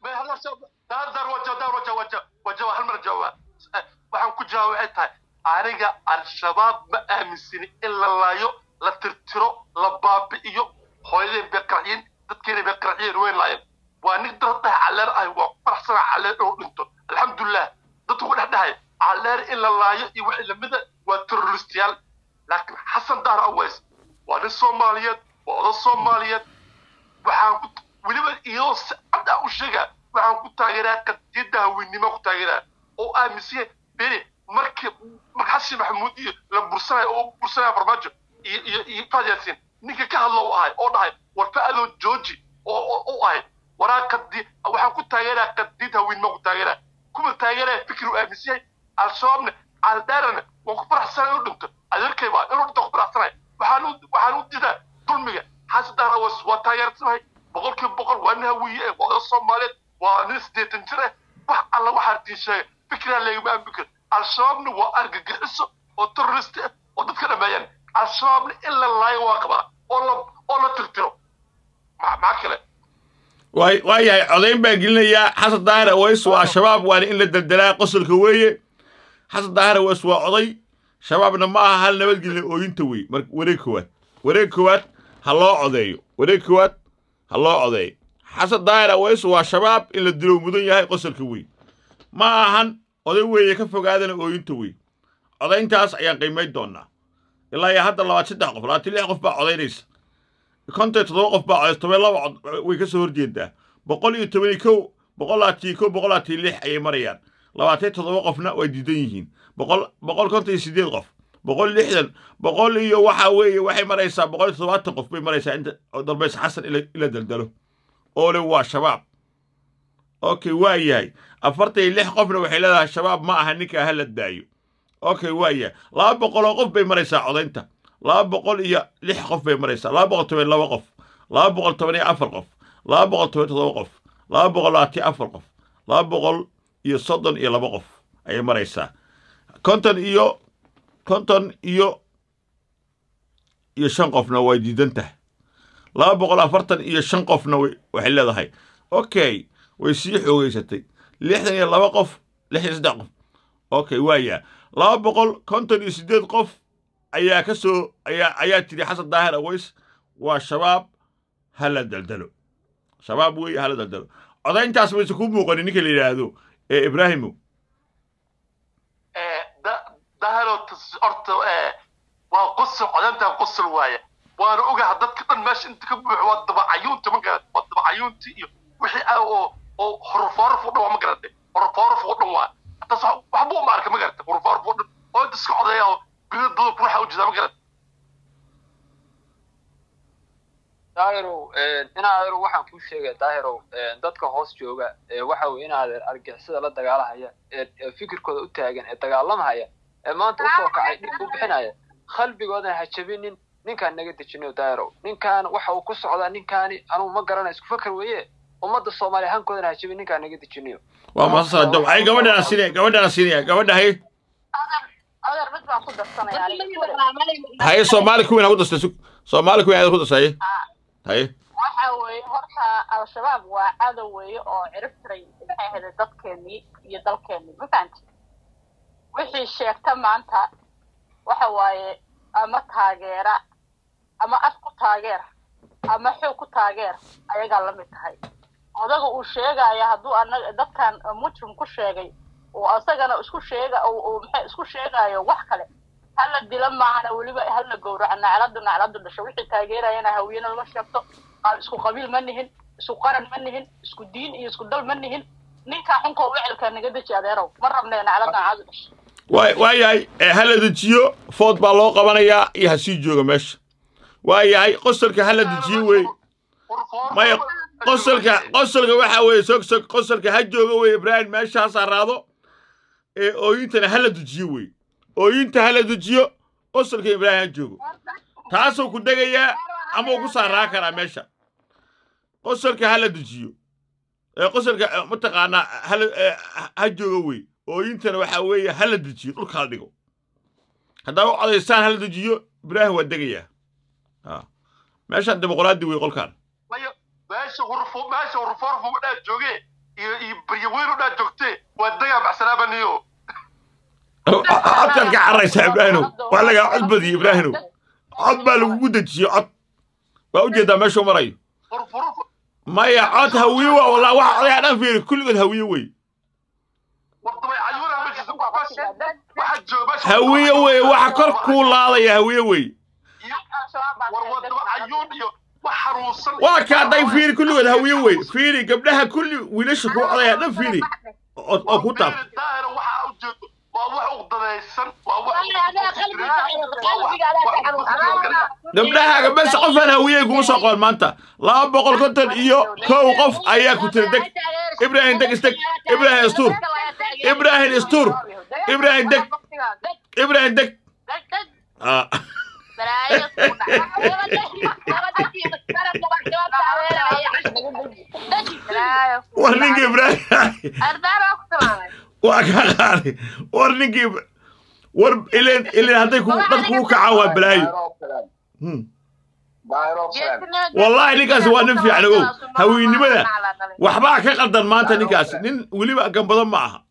[SPEAKER 4] daar waja daar waja waja waja hal mar jawaab waxaan ku jawaab waxay tahay aniga al-shabaab ma aaminsini in la laayo la tirtiro la baabi'iyo hooyadeen bay qarxiyeen dadkeena bay qarxiyeen way laayeen waa nin dad dhahay calleer ah waa faraxsana calleer inuu dhinto alxamdulilah dadku ku dhex dhahay calleer in la laayo iyo wixii lamida waa terroristiyaal laakiin xasan daar aways waa nin soomaaliyeed waa odan soomaaliyeed waxaan ku weliba iyadoo si cad ah u sheegaa waxaan ku taageeraa qadiyadda haweennimo ku taageeraa oo aaminsan beri markii marka xasan maxamuud iyo la bursanayo oo bursanaya farmaajo iyo iyo iyo faad yaasiin ninka ka hadlo u ahay oo dhahay war fa-adoo jooji oo u ahay waraa qadi waxaan ku taageeraa qadiyad haweennimo ku taageeraa kuma taageeraya fikir uu aaminsan yahay al-shabaabna caldaarana waan ku faraxsanay inuu dhinto adeerkay baa inuu dhinto ku faraxsanay waxaan u waxaan u didaa dulmiga xasan daar awas waa taageersanahay boqolkiiba boqol waa nin hawiye eh waa odan soomaaliyeed waa nin siddeetan jir eh wax alla waxaa tiin sheegay fikraa leegama aamin al-shabaabna waa argagixiso oo terrorist ah oo dadka dhameeyaan al-shabaabna in la laayo waa qabaa oo la oo la tirtiro maxaa kale
[SPEAKER 2] waay waa yahay codayn baan gelinayaa xasan daahir aways waa shabaab waana in la deldelaa qosolka weeye xasan daahir aways waa oday shabaabna ma aha hal nabadgelya ooyinta wey mar wareeg koowaad wareeg koowaad ha loo codeeyo wareeg koowaad ha loo codeeyo xasan daahir aways waa shabaab in la dilo mudan yahay qosolka wey ma ahan oday weeye ka fogaadana ooyinta wey codayntaas ayaan qiimayn doonaa ilaa iyo hadda labaad saddex qof labaatan lix qof baa codaynaysa konton toddoba qof baa codays toban laba cod way ka soo horjeedaa boqol iyo toban iyo kow boqol labaatan iyo kow boqol labaatan iyo lix ayay marayaan labaatan toddoba qofna way diidan yihiin boqol boqol konton iyo sideed qof boqol lixdan boqol iyo waxa weeye waxay maraysaa boqol iyo toddobaatan qof bay maraysaa inta dalbays xasan ila ila daldalo oo le waa shabaab okay waa yahay afartan iyo lix qofna waxay leedahay shabaab ma aha ninkaa ha la daayo okay waa yahay laba boqoloo qof bay maraysaa codaynta laba boqol iyo lix qof bay maraysaa laba boqol toban laba qof laba boqol toban iyo afar qof laba boqol toban toddoba qof laba boqol labaatan afar qof laba boqol iyo soddon iyo laba qof ayay maraysaa konton iyo konton iyo iyo shan qofna way diidan tahay laba boqol afartan iyo shan qofna waxay leedahay okay way sii xoogeysatay lixdan iyo laba qof lix iyo saddex qof okay waaya laba boqol konton iyo siddeed qof ayaa ka soo ayaa ayaa tiri xasan daahir aways waa shabaab ha la daldalo shabaab weeye ha la daldalo codayntaas mayse kuu muuqanin ninka la yidhaahdo ee ibraahimo
[SPEAKER 4] dahalo horta waa qosol codayntaa qosol waaye waana ogaha dadka dhan meesha inta ka buuxo waa dabacayuunta ma garad waa dabacayuunti iyo wixii ah oo oo horfooraf u dhan waa ma garade horfooraf u dhan waa taas waxba uma arka ma garata horfooraf u dhan oo inta iska codeeya oo biladooda ruuxa u jeedaa ma garad
[SPEAKER 13] daahirow inaadeer waxaan kuu sheegaya daahirow dadka hoos jooga waxa weye inaadeer argixisada la dagaalahaya ee fikirkooda u taagan ee dagaalamahaya ee maanta usoo kacay dhib u bixinaya qalbigoodan ha jabinin ninkaan naga dejinayo daahirow ninkaan waxa uu ku socdaa ninkaani anugu ma garanayo isku fakar weeye ummadda soomaaliya hankoodana ha jabin ninkaan naga dejinayo
[SPEAKER 2] waa masasada waxay gabadhana siinaya gabadhana siinaya gabadha hay
[SPEAKER 10] adeer mid baan ku darsanaya aniga
[SPEAKER 2] haye soomaali kuwiin ha ku dastay sug soomaali kuwiin aad ku dastaye haye
[SPEAKER 10] waxa weeye horta al-shabaab waa cadow weeye oo cirib tiray maxay ahayd dadkeenii iyo dalkeenii ma fahanti wixii sheegta maanta waxa waaye ama taageera ama af ku taageer ama xoog ku taageer ayagaa la mid tahay odaga uu sheegaya hadduu anaga dadkan mujrim ku sheegay oo asagana isku sheega uu maxay isku sheegayo wax kale hala dila maahana weliba hala gowraco nacladu nacladu dhasho wixii taageerayana hawiyena lama sheegto aan isku qabiil ma nihin isku qaran ma nihin isku diin iyo isku dal ma nihin ninkaa xunkoo wecilka naga deji adeerow ma rabne nacladu nacladu dhasho
[SPEAKER 2] waa waa yahay ha la dejiyo food baa loo qabanayaa iyo ha sii jooga meesha waa yahay qosolka ha la dejiyo wey maya qosolka qosolka waxa weeye sog sog qosolka ha jooga weye ibraahim meeshaasaa raado ee ooyintana hala dujiyo wey ooyinta hala dujiyo qosolka ibraahim ha joogo taasuu ku degayaa ama uu ku saaraa karaa meesha qosolka hala dujiyo ee qosolka eh, mataqaanaa hala eh, ha jooga wey ooyintana waxa weeye hala dujiyo dhulka hala dhigo haddaa u codaysaan hala dujiyo ibraahim waa degayaa Ah. meeshaan dimuqraadi wey qolkaan
[SPEAKER 4] maya meesha hurfu meesha hurfoorfu dhaa jooge iyo iyo baryaweynu dhaa joogte waa dagaa baxsanaabaniyo
[SPEAKER 2] codkaad ka caraysaa ibraahimow waa lagaa cod badiyey ibraahimow cod baa lagugu dejiye cod waa ujeedaa meeshuu marayo maya cod hawiye waa walaa waxa odayaa dhan fiiri kulligood hawiye wey hawiye wey waxa kor kuu laadaya hawiye wey waa kaa day fiiri kulligood hawiye wey fiiri gabdhaha kulli wiilasha kuu odayaa dhan fiiri oo oo ku taab gabdhahaaga bes qofaan hawiyey kuma soo qoon maanta laba boqol konton iyo kow qof ayaa ku tiri deg ibraahim deg isdeg ibraahim istuur ibraahim istuur ibraahim deg ibraahim deg Ah. war ninka ibraahim waa ka qaadi war ninkii war ileen ileen hadday ku dad kuu kacaan waa balaayo Hmm. wallaahi ninkaasi waa nin fiican ogow hawiynimada waxbaa ka qaldan maanta ninkaasi nin weliba gambado ma aha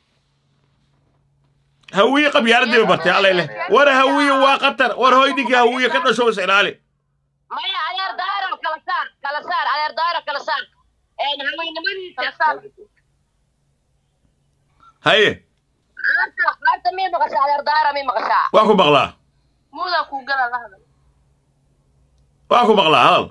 [SPEAKER 2] hawiye qabyaaladii ba bartay allay leh war hawiye waa qatar war hoy ninkii hawiye ka dhasho is ilaali
[SPEAKER 10] maya adeer daaro kala saar kala saar adeer daaro kala saar een haweynimadiisa
[SPEAKER 2] haye
[SPEAKER 10] qaarta qaarta mii maqashaa adeer daaro mii maqashaa
[SPEAKER 2] waa ku maqlaa
[SPEAKER 10] muudaa kuu gala la hadal
[SPEAKER 2] waa ku maqlaa hadal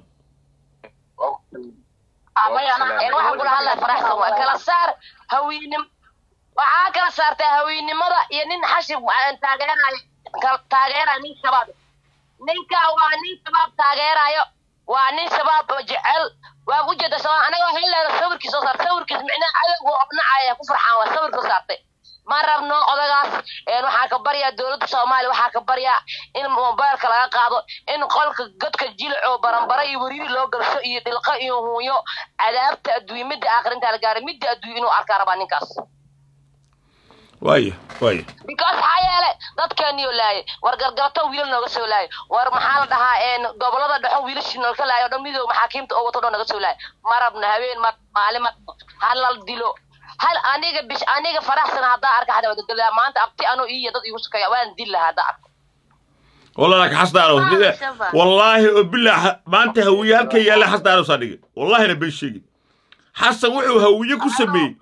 [SPEAKER 10] een waxaan kula hadlaya faraxsan waa kala saar haweenim waxaa kala saartaa haweennimada iyo nin xashib aan taageerayo kal- taageerayo nin shabaab ninka waa nin shabaab taageerayo waa nin shabaab oo jecel waa ku jeeda shabaab anaga waxay leedahay sawirkiis soo saar sawirkiis micnaha cadowga oo nacaya ku farxaan waa sawir soo saartay ma rabno odagaas een waxaa ka baryaa dowladda soomaaliya waxaa ka baryaa in mobaylka laga qaado in qolka godka jilco baranbara iyo weriiri loo galsho iyo dhilqo iyo huunyo cadaabta adduunye midda aakhirinta la gaaray midda adduunye inuu arkaa rabaa ninkaas
[SPEAKER 2] waaye waaye
[SPEAKER 10] because maxaa yeele dadkeeniyo laayay war gargabato wiilal nooga soo laayay war maxaa la dhahaa een gobolada dhexo wiilashii nolka laayay oo dhan midoob maxaakiimta oo wato dhan naga soo laayay ma rabna habeen ma maalin ma halal dilo hal aniga bish aniga faraxsan haddaa arka hadda wadagala maanta abti anoo iyo dad igu sukaya waan dil lahaa haddaa arko
[SPEAKER 2] والله لك حصدارو والله وبالله ما انت هوية هلك يا لا حصدارو صديق والله انا بنشيق حسن وحو هوية كسمي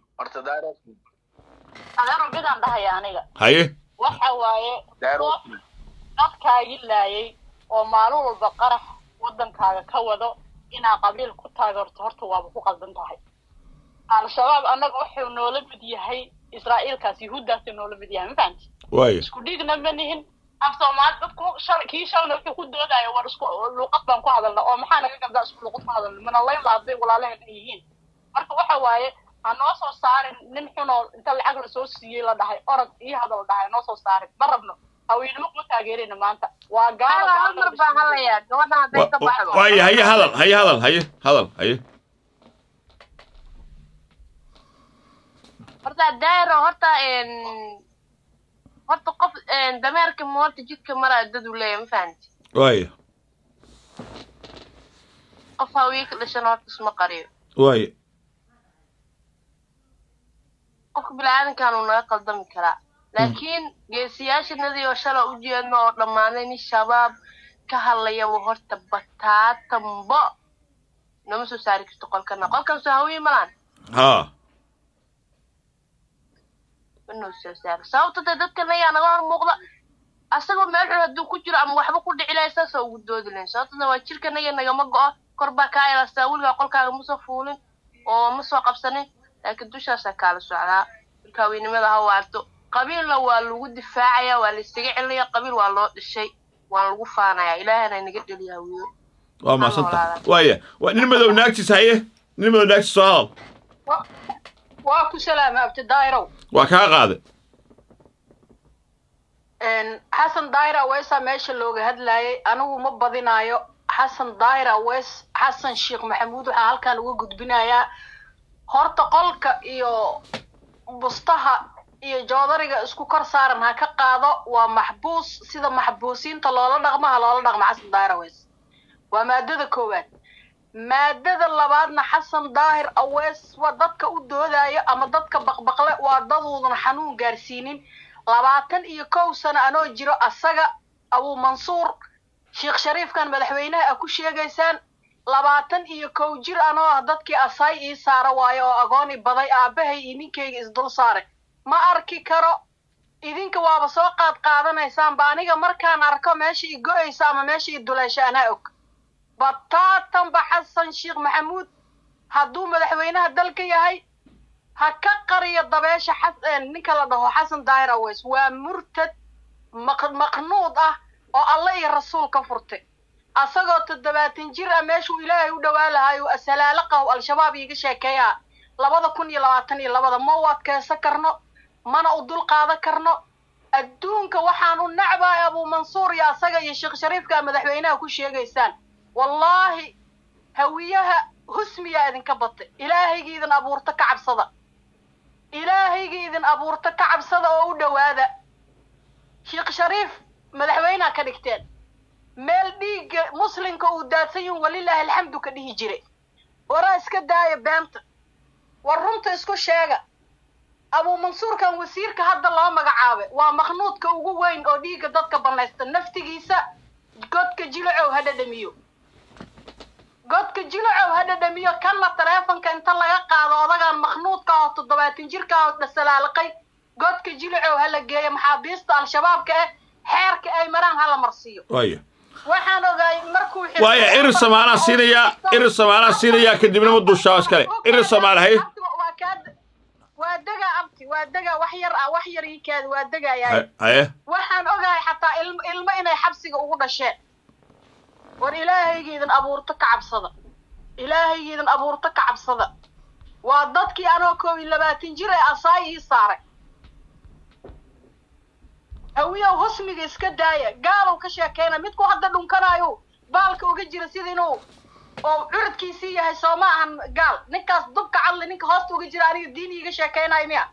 [SPEAKER 14] adeero midaan dhahaya aniga
[SPEAKER 2] هاي
[SPEAKER 14] waxa waaye qof dadkaagi laayay oo maalin walba qarax wadankaaga ka wado inaa qabiil ku taageerto horta waaba ku qaldan tahay al-shabaab annaga wuxuu noola mid yahay israa'iilkaas yuhuuddaasi noola mid yahay ma fahanti
[SPEAKER 2] واي
[SPEAKER 14] isku dhiigna ma nihin af soomaali dadku shalay kii shalna wuxuu ku doodayo war isku luuqad baan ku hadalna oo maxaa naga gabdaa isku luuqad ku hadalna mana layn hadday walaalaheen yihiin marka waxa waaye ha noo soo saarin nin xunoo inta lacag la soo siiyey la dhahay orod iyo hadal la dhahay noo soo saarin ma rabno haweynimo kuma taageerayna maanta waa gaalo
[SPEAKER 10] hal mar baan hadlayaa gabadha hadday ka baxdo
[SPEAKER 2] واي هي هذا هي هذا هي هذا هي
[SPEAKER 10] horta daaro horta een horta qof een dameerka ma horta jidka maraa dad uu leeyahay ma fahanti
[SPEAKER 2] واي
[SPEAKER 10] qof hawii ka dhashan horta isma qariyo
[SPEAKER 2] واي
[SPEAKER 10] qofka bini-aadankan uu naga qaldami karaa laakiin geesiyaashanadii oo shala u jeedno oo dhammaaday nin shabaab ka hadlayaba horta bataatambo nama soo saari karto qolkana qolkan soo hawiye malaan
[SPEAKER 2] ها
[SPEAKER 10] manoo soo saaro sababta dee dadkan ayaa naga hor muuqda asagoo meel xun hadduu ku jiro ama waxba ku dhici lahay saasoo ugu doodi lahayn sababtana waa jirkan aya nagama go'o kor baa kaa elastaa weligaa qolkaaga ma soo fuulin oo ma soo qabsanin laakiin dushaasaa kaala socdaa marka haweynimada ha waarto qabiilna waa lagu difaacaya waa la iskaga celinaya qabiil waa loo dhishay waa lagu faanaya ilaahana inaga dheliya hawiyo
[SPEAKER 2] waa maasanta waaya waa nin madow naagtiis haye nin madanaagsi soo hadal
[SPEAKER 14] Wa- waa ku salaama abti daahirow
[SPEAKER 2] waa kaa qaade
[SPEAKER 14] Een, xasan daahir aweesa meesha looga hadlayay anigu ma badinaayo xasan daahir awees xasan sheekh maxamuud waxaa halkan uga gudbinayaa horta qolka iyo bustaha iyo joodariga isku kor saaran ha ka qaado waa maxbuus sida maxbuusiinta loola dhaqmo ha loola dhaqmo xasan daahir awees waa maadada koowaad maadada labaadna xasan daahir awees waa dadka u doodaayo ama dadka baqbaqle waa daduudan xanuun gaarsiinin labaatan iyo kow sano anoo jiro asaga abuu mansuur sheekh shariifkan madaxweynaha a ku sheegaysaan labaatan iyo kow jir anoo ah dadkii asaay ii saara waayo oo agooni baday aabbahay iyo ninkayga isdul saare ma arki karo idinka waaba soo qaad qaadanaysaanba aniga markaan arko meesha i go-aysa ama meesha i duleesha anaa og bataatanba xasan sheekh maxamuud hadduu madaxweynaha dalka yahay ha ka qariyo dabeesha xas- eh, ninka la dhaho xasan daahir aweys waa murtad maq- maqnuud ah oo alle iyo rasuul ka furtay asagoo toddobaatan jir ah meeshuu ilaahay u dhowaa lahaayuu asalaalo qaw al-shabaab iiga sheekeeyaa labada kun iyo labaatan iyo labada ma u adkeysan karno mana u dul qaadan karno adduunka waxaan u nacbahay abuu mansuur iyo asaga iyo sheekh shariifka madaxweynaha ku sheegaysaan wallaahi hawiyaha husmiyaa idinka batay ilaahaygi idin abuurta ka cabsada ilaahaygi idin abuurta ka cabsada oo u dhowaada sheekh shariif madaxweyneha ka dhigteen meel dhiigga muslimka uu daadsan yihin walilaahi alxamdu ka dhihi jiray waraa iska daaya beenta war runta isku sheega abuu mansuurkan wasiirka hadda loo magacaabay waa maqnuudka ugu weyn oo dhiigga dadka banaysta naftigiisa godka jilacow ha dhadhamiyo godka jilacow ha dhadhamiyo kanna taleefonka inta laga qaado odagaan maqnuudka oo toddobaatan jirka oo dhasalaalaqay godka jilacow ha la geeyo maxaabiista al-shabaabka eh xeerka ay maraan ha la marsiiyo
[SPEAKER 2] waaya
[SPEAKER 14] waxaan ogaay markuu xirtay-
[SPEAKER 2] waaya irir samaanaa siinayaa irir samaanaa siinayaa kadibna ma dushaa iskale irir samaana hay
[SPEAKER 14] waa kaa waa degaa abti waa degaa wax yar ah wax yar ii kaadi waa degayaa
[SPEAKER 2] hay- haye
[SPEAKER 14] waxaan ogahay xataa ilmo ilmo inay xabsiga ugu dhasheen war ilaahaygiidan abuurto ka cabsada ilaahaygiidan abuurto ka cabsada waa dadkii anoo koob iyo labaatan jir ee asaay ii saaray hawiyow husmiga iska daaya gaalow ka sheekeyna midku hadda dhunkanaayo baalka uga jira sida inuu oo curadkiisii yahay soo ma ahan gaal ninkaas dubka cadli ninka hoosta uga jira aniga diin iiga sheekeynayo miya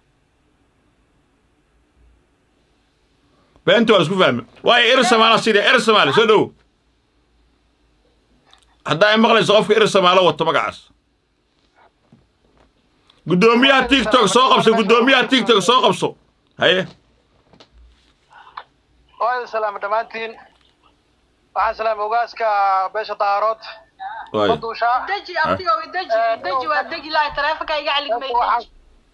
[SPEAKER 2] beenta waa la isku fahmi waaya irir samaanaa siinaya irir samaale soo dhowo haddaa ay maqlayso qofka irir samaalo wato magacaas guddoomiyaha tiktok soo qabso guddoomiyaha tiktok soo qabso haye
[SPEAKER 11] waa idin salaama dhammaantiin waxaan salaama ogaaska beesha daarood
[SPEAKER 2] waaya
[SPEAKER 11] maduusha
[SPEAKER 14] deji abtigo deji deji waa deji lahay taleefonka iga caligmay deji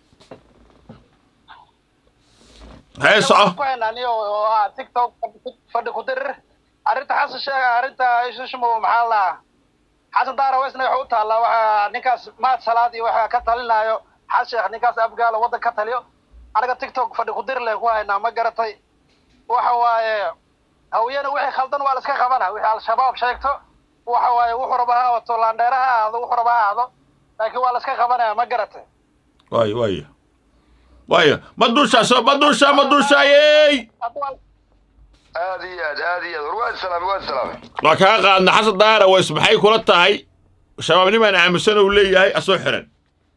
[SPEAKER 2] haye soco
[SPEAKER 11] ku haynaa oo ah tiktok fadhi ku dirir arrinta xasan sheega arrinta ishushmo maxaa la xasan daara weysna waxa u taallaa waxa ninkaas maad salaad iyo waxa ka talinaayo xasan sheekh ninkaas abgaalo waddan ka taliyo anaga tiktok fadhi ku dir leen ku haynaa ma garatay waxa waaye hawiyana wixii khaldan waa la iska qabana wixii al-shabaab sheegto waxa waaye wuxuu raba ha wato laandheera ha ahaado wuxuu raba ha ahaado laakiin waa la iska qabanaya ma garatay
[SPEAKER 2] waaya waaya waaya ma dushaa soo ma dushaa ma dushaayey
[SPEAKER 15] aad iyo aad aad iyo aad war waad salaamay waad salaamay
[SPEAKER 2] waa kaa qaadna xasan daara ways maxay kula tahay shabaabnimaan aaminsan uu leeyahay asoo xiran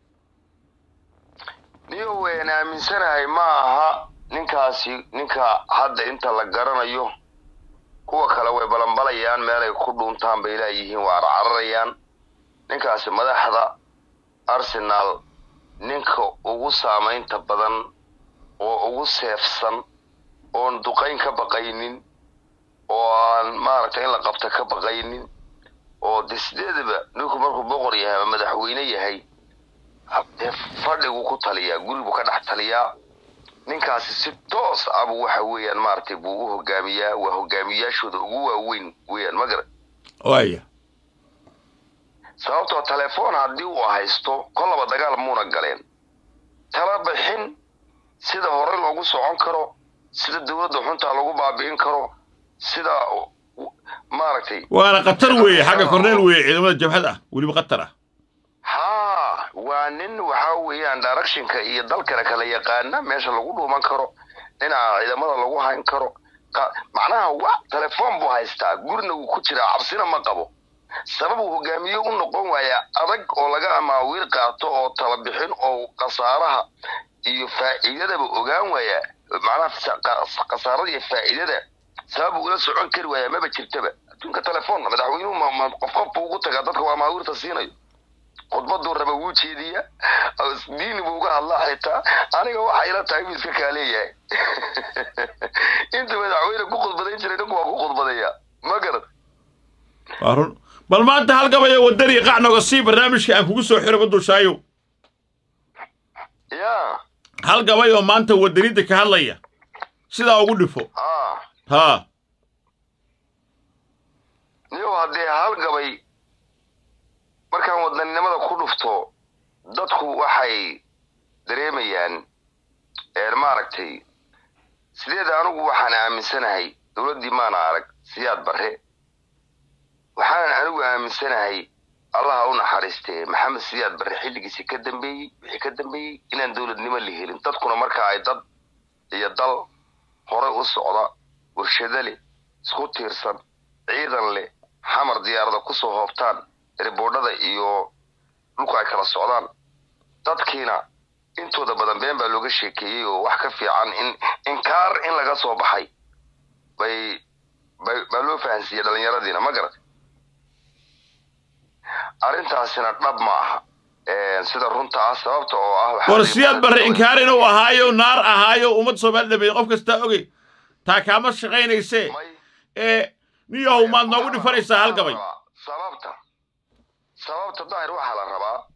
[SPEAKER 15] niyo wayn aaminsanahay ma aha ninkaasi ninka hadda inta la garanayo kuwa kale way balanbalayaan meelay ku dhuuntaan bay laayihiin waa carcararayaan ninkaasi madaxda arsenal ninka ugu saamaynta badan oo ugu seefsan oon duqayn ka baqaynin oo aan maaragtay in la qabta ka baqaynin oo de sideedaba ninku markuu boqor yahay ama madaxweyne yahay dee fadhigu ku taliyaa gurigu ka dhex taliyaa ninkaasi si toos abu waxa weeyaan maaragtay buu u hogaamiyaa waa hogaamiyaashooda ugu waaweyn weeyaan ma garan
[SPEAKER 2] waaya
[SPEAKER 15] sababtoo telefoon haddii uu haysto kollaba dagaal muuna galeen tala bixin sida hore loogu socon karo sida dowladda xuntaa lagu baabi'in karo sida maaragtay
[SPEAKER 2] waana khatar weeye xagga korneel weeye ciidamada jabhad ah weliba khatar ah
[SPEAKER 15] haa waa nin waxa weeyaan directionka iyo dalkana kala yaqaana meesha lagu dhuuman karo dhinaca ciidamada lagu hayn karo Qa- macnaha wa telefoon buu haystaa gurina wuu ku jiraa cabsina ma qabo sabab uu hogaamiye u noqon waaya adag oo laga amaawiil qaato oo tala bixin oo khasaaraha iyo faa'iidadaba ogaan waaya macnaha sa- qa- khasaarada iyo faa'iidada sabab uu ula socon kari waaya maba jirtaba adduunka telefoon madaxweynuhu ma- ma- qof qof buu ugu tagaa dadka waa amaawiirta siinayo khudbaduu raba wuu jeediya diini buu uga hadlaa xitaa aniga waxa ila tahay buu iska kaa leeyahay inta madaxweyne ku khudbadayn jiray ninku waa ku khudbadaya ma garad
[SPEAKER 2] waa run bal maanta hal gabayo wadani qac noga sii barnaamijka aan kugu soo xiro badushaayo
[SPEAKER 15] ya
[SPEAKER 2] hal gabay oo maanta wadanida ka hadlaya sidaa ugu dhifo
[SPEAKER 15] ha
[SPEAKER 2] haa
[SPEAKER 15] niyow haddee hal gabay markaan wadaninimada ku dhufto dadku waxay dareemayaan een maaragtay sideed anigu waxaan aaminsanahay dowladdii maana arag siyaad barre waxaanan anigu aaminsanahay allaha u naxariistee maxamed siyaad barre xilligiisi ka dambeeyey wixii ka dambeeyey inaan dowladnimo la helin dadkuna marka ay dad iyo dal hore u socda warshado leh isku tiirsan ciidan leh xamar diyaarada kusoo hoobtaan riboodhada iyo dhulku ay kala socdaan dadkiina intooda badan been baa looga sheekeeyey oo wax ka fiican in inkaar in laga soo baxay bay bay baa loo fahansiiyey dhallinyaradiina ma garat arrintaasina dhab ma aha Een, sida runta ah sababta oo ah waxaa
[SPEAKER 2] war
[SPEAKER 15] laga
[SPEAKER 2] siyaad barre inkaar inuu ahaayo naar ahaayo ummad soomaali dhameeyey qof kastaa ogey taa kaama shaqaynaysee ee niyahow maad noogu dhifanaysaa hal gabay
[SPEAKER 15] sababta sababta daahir waxaa la rabaa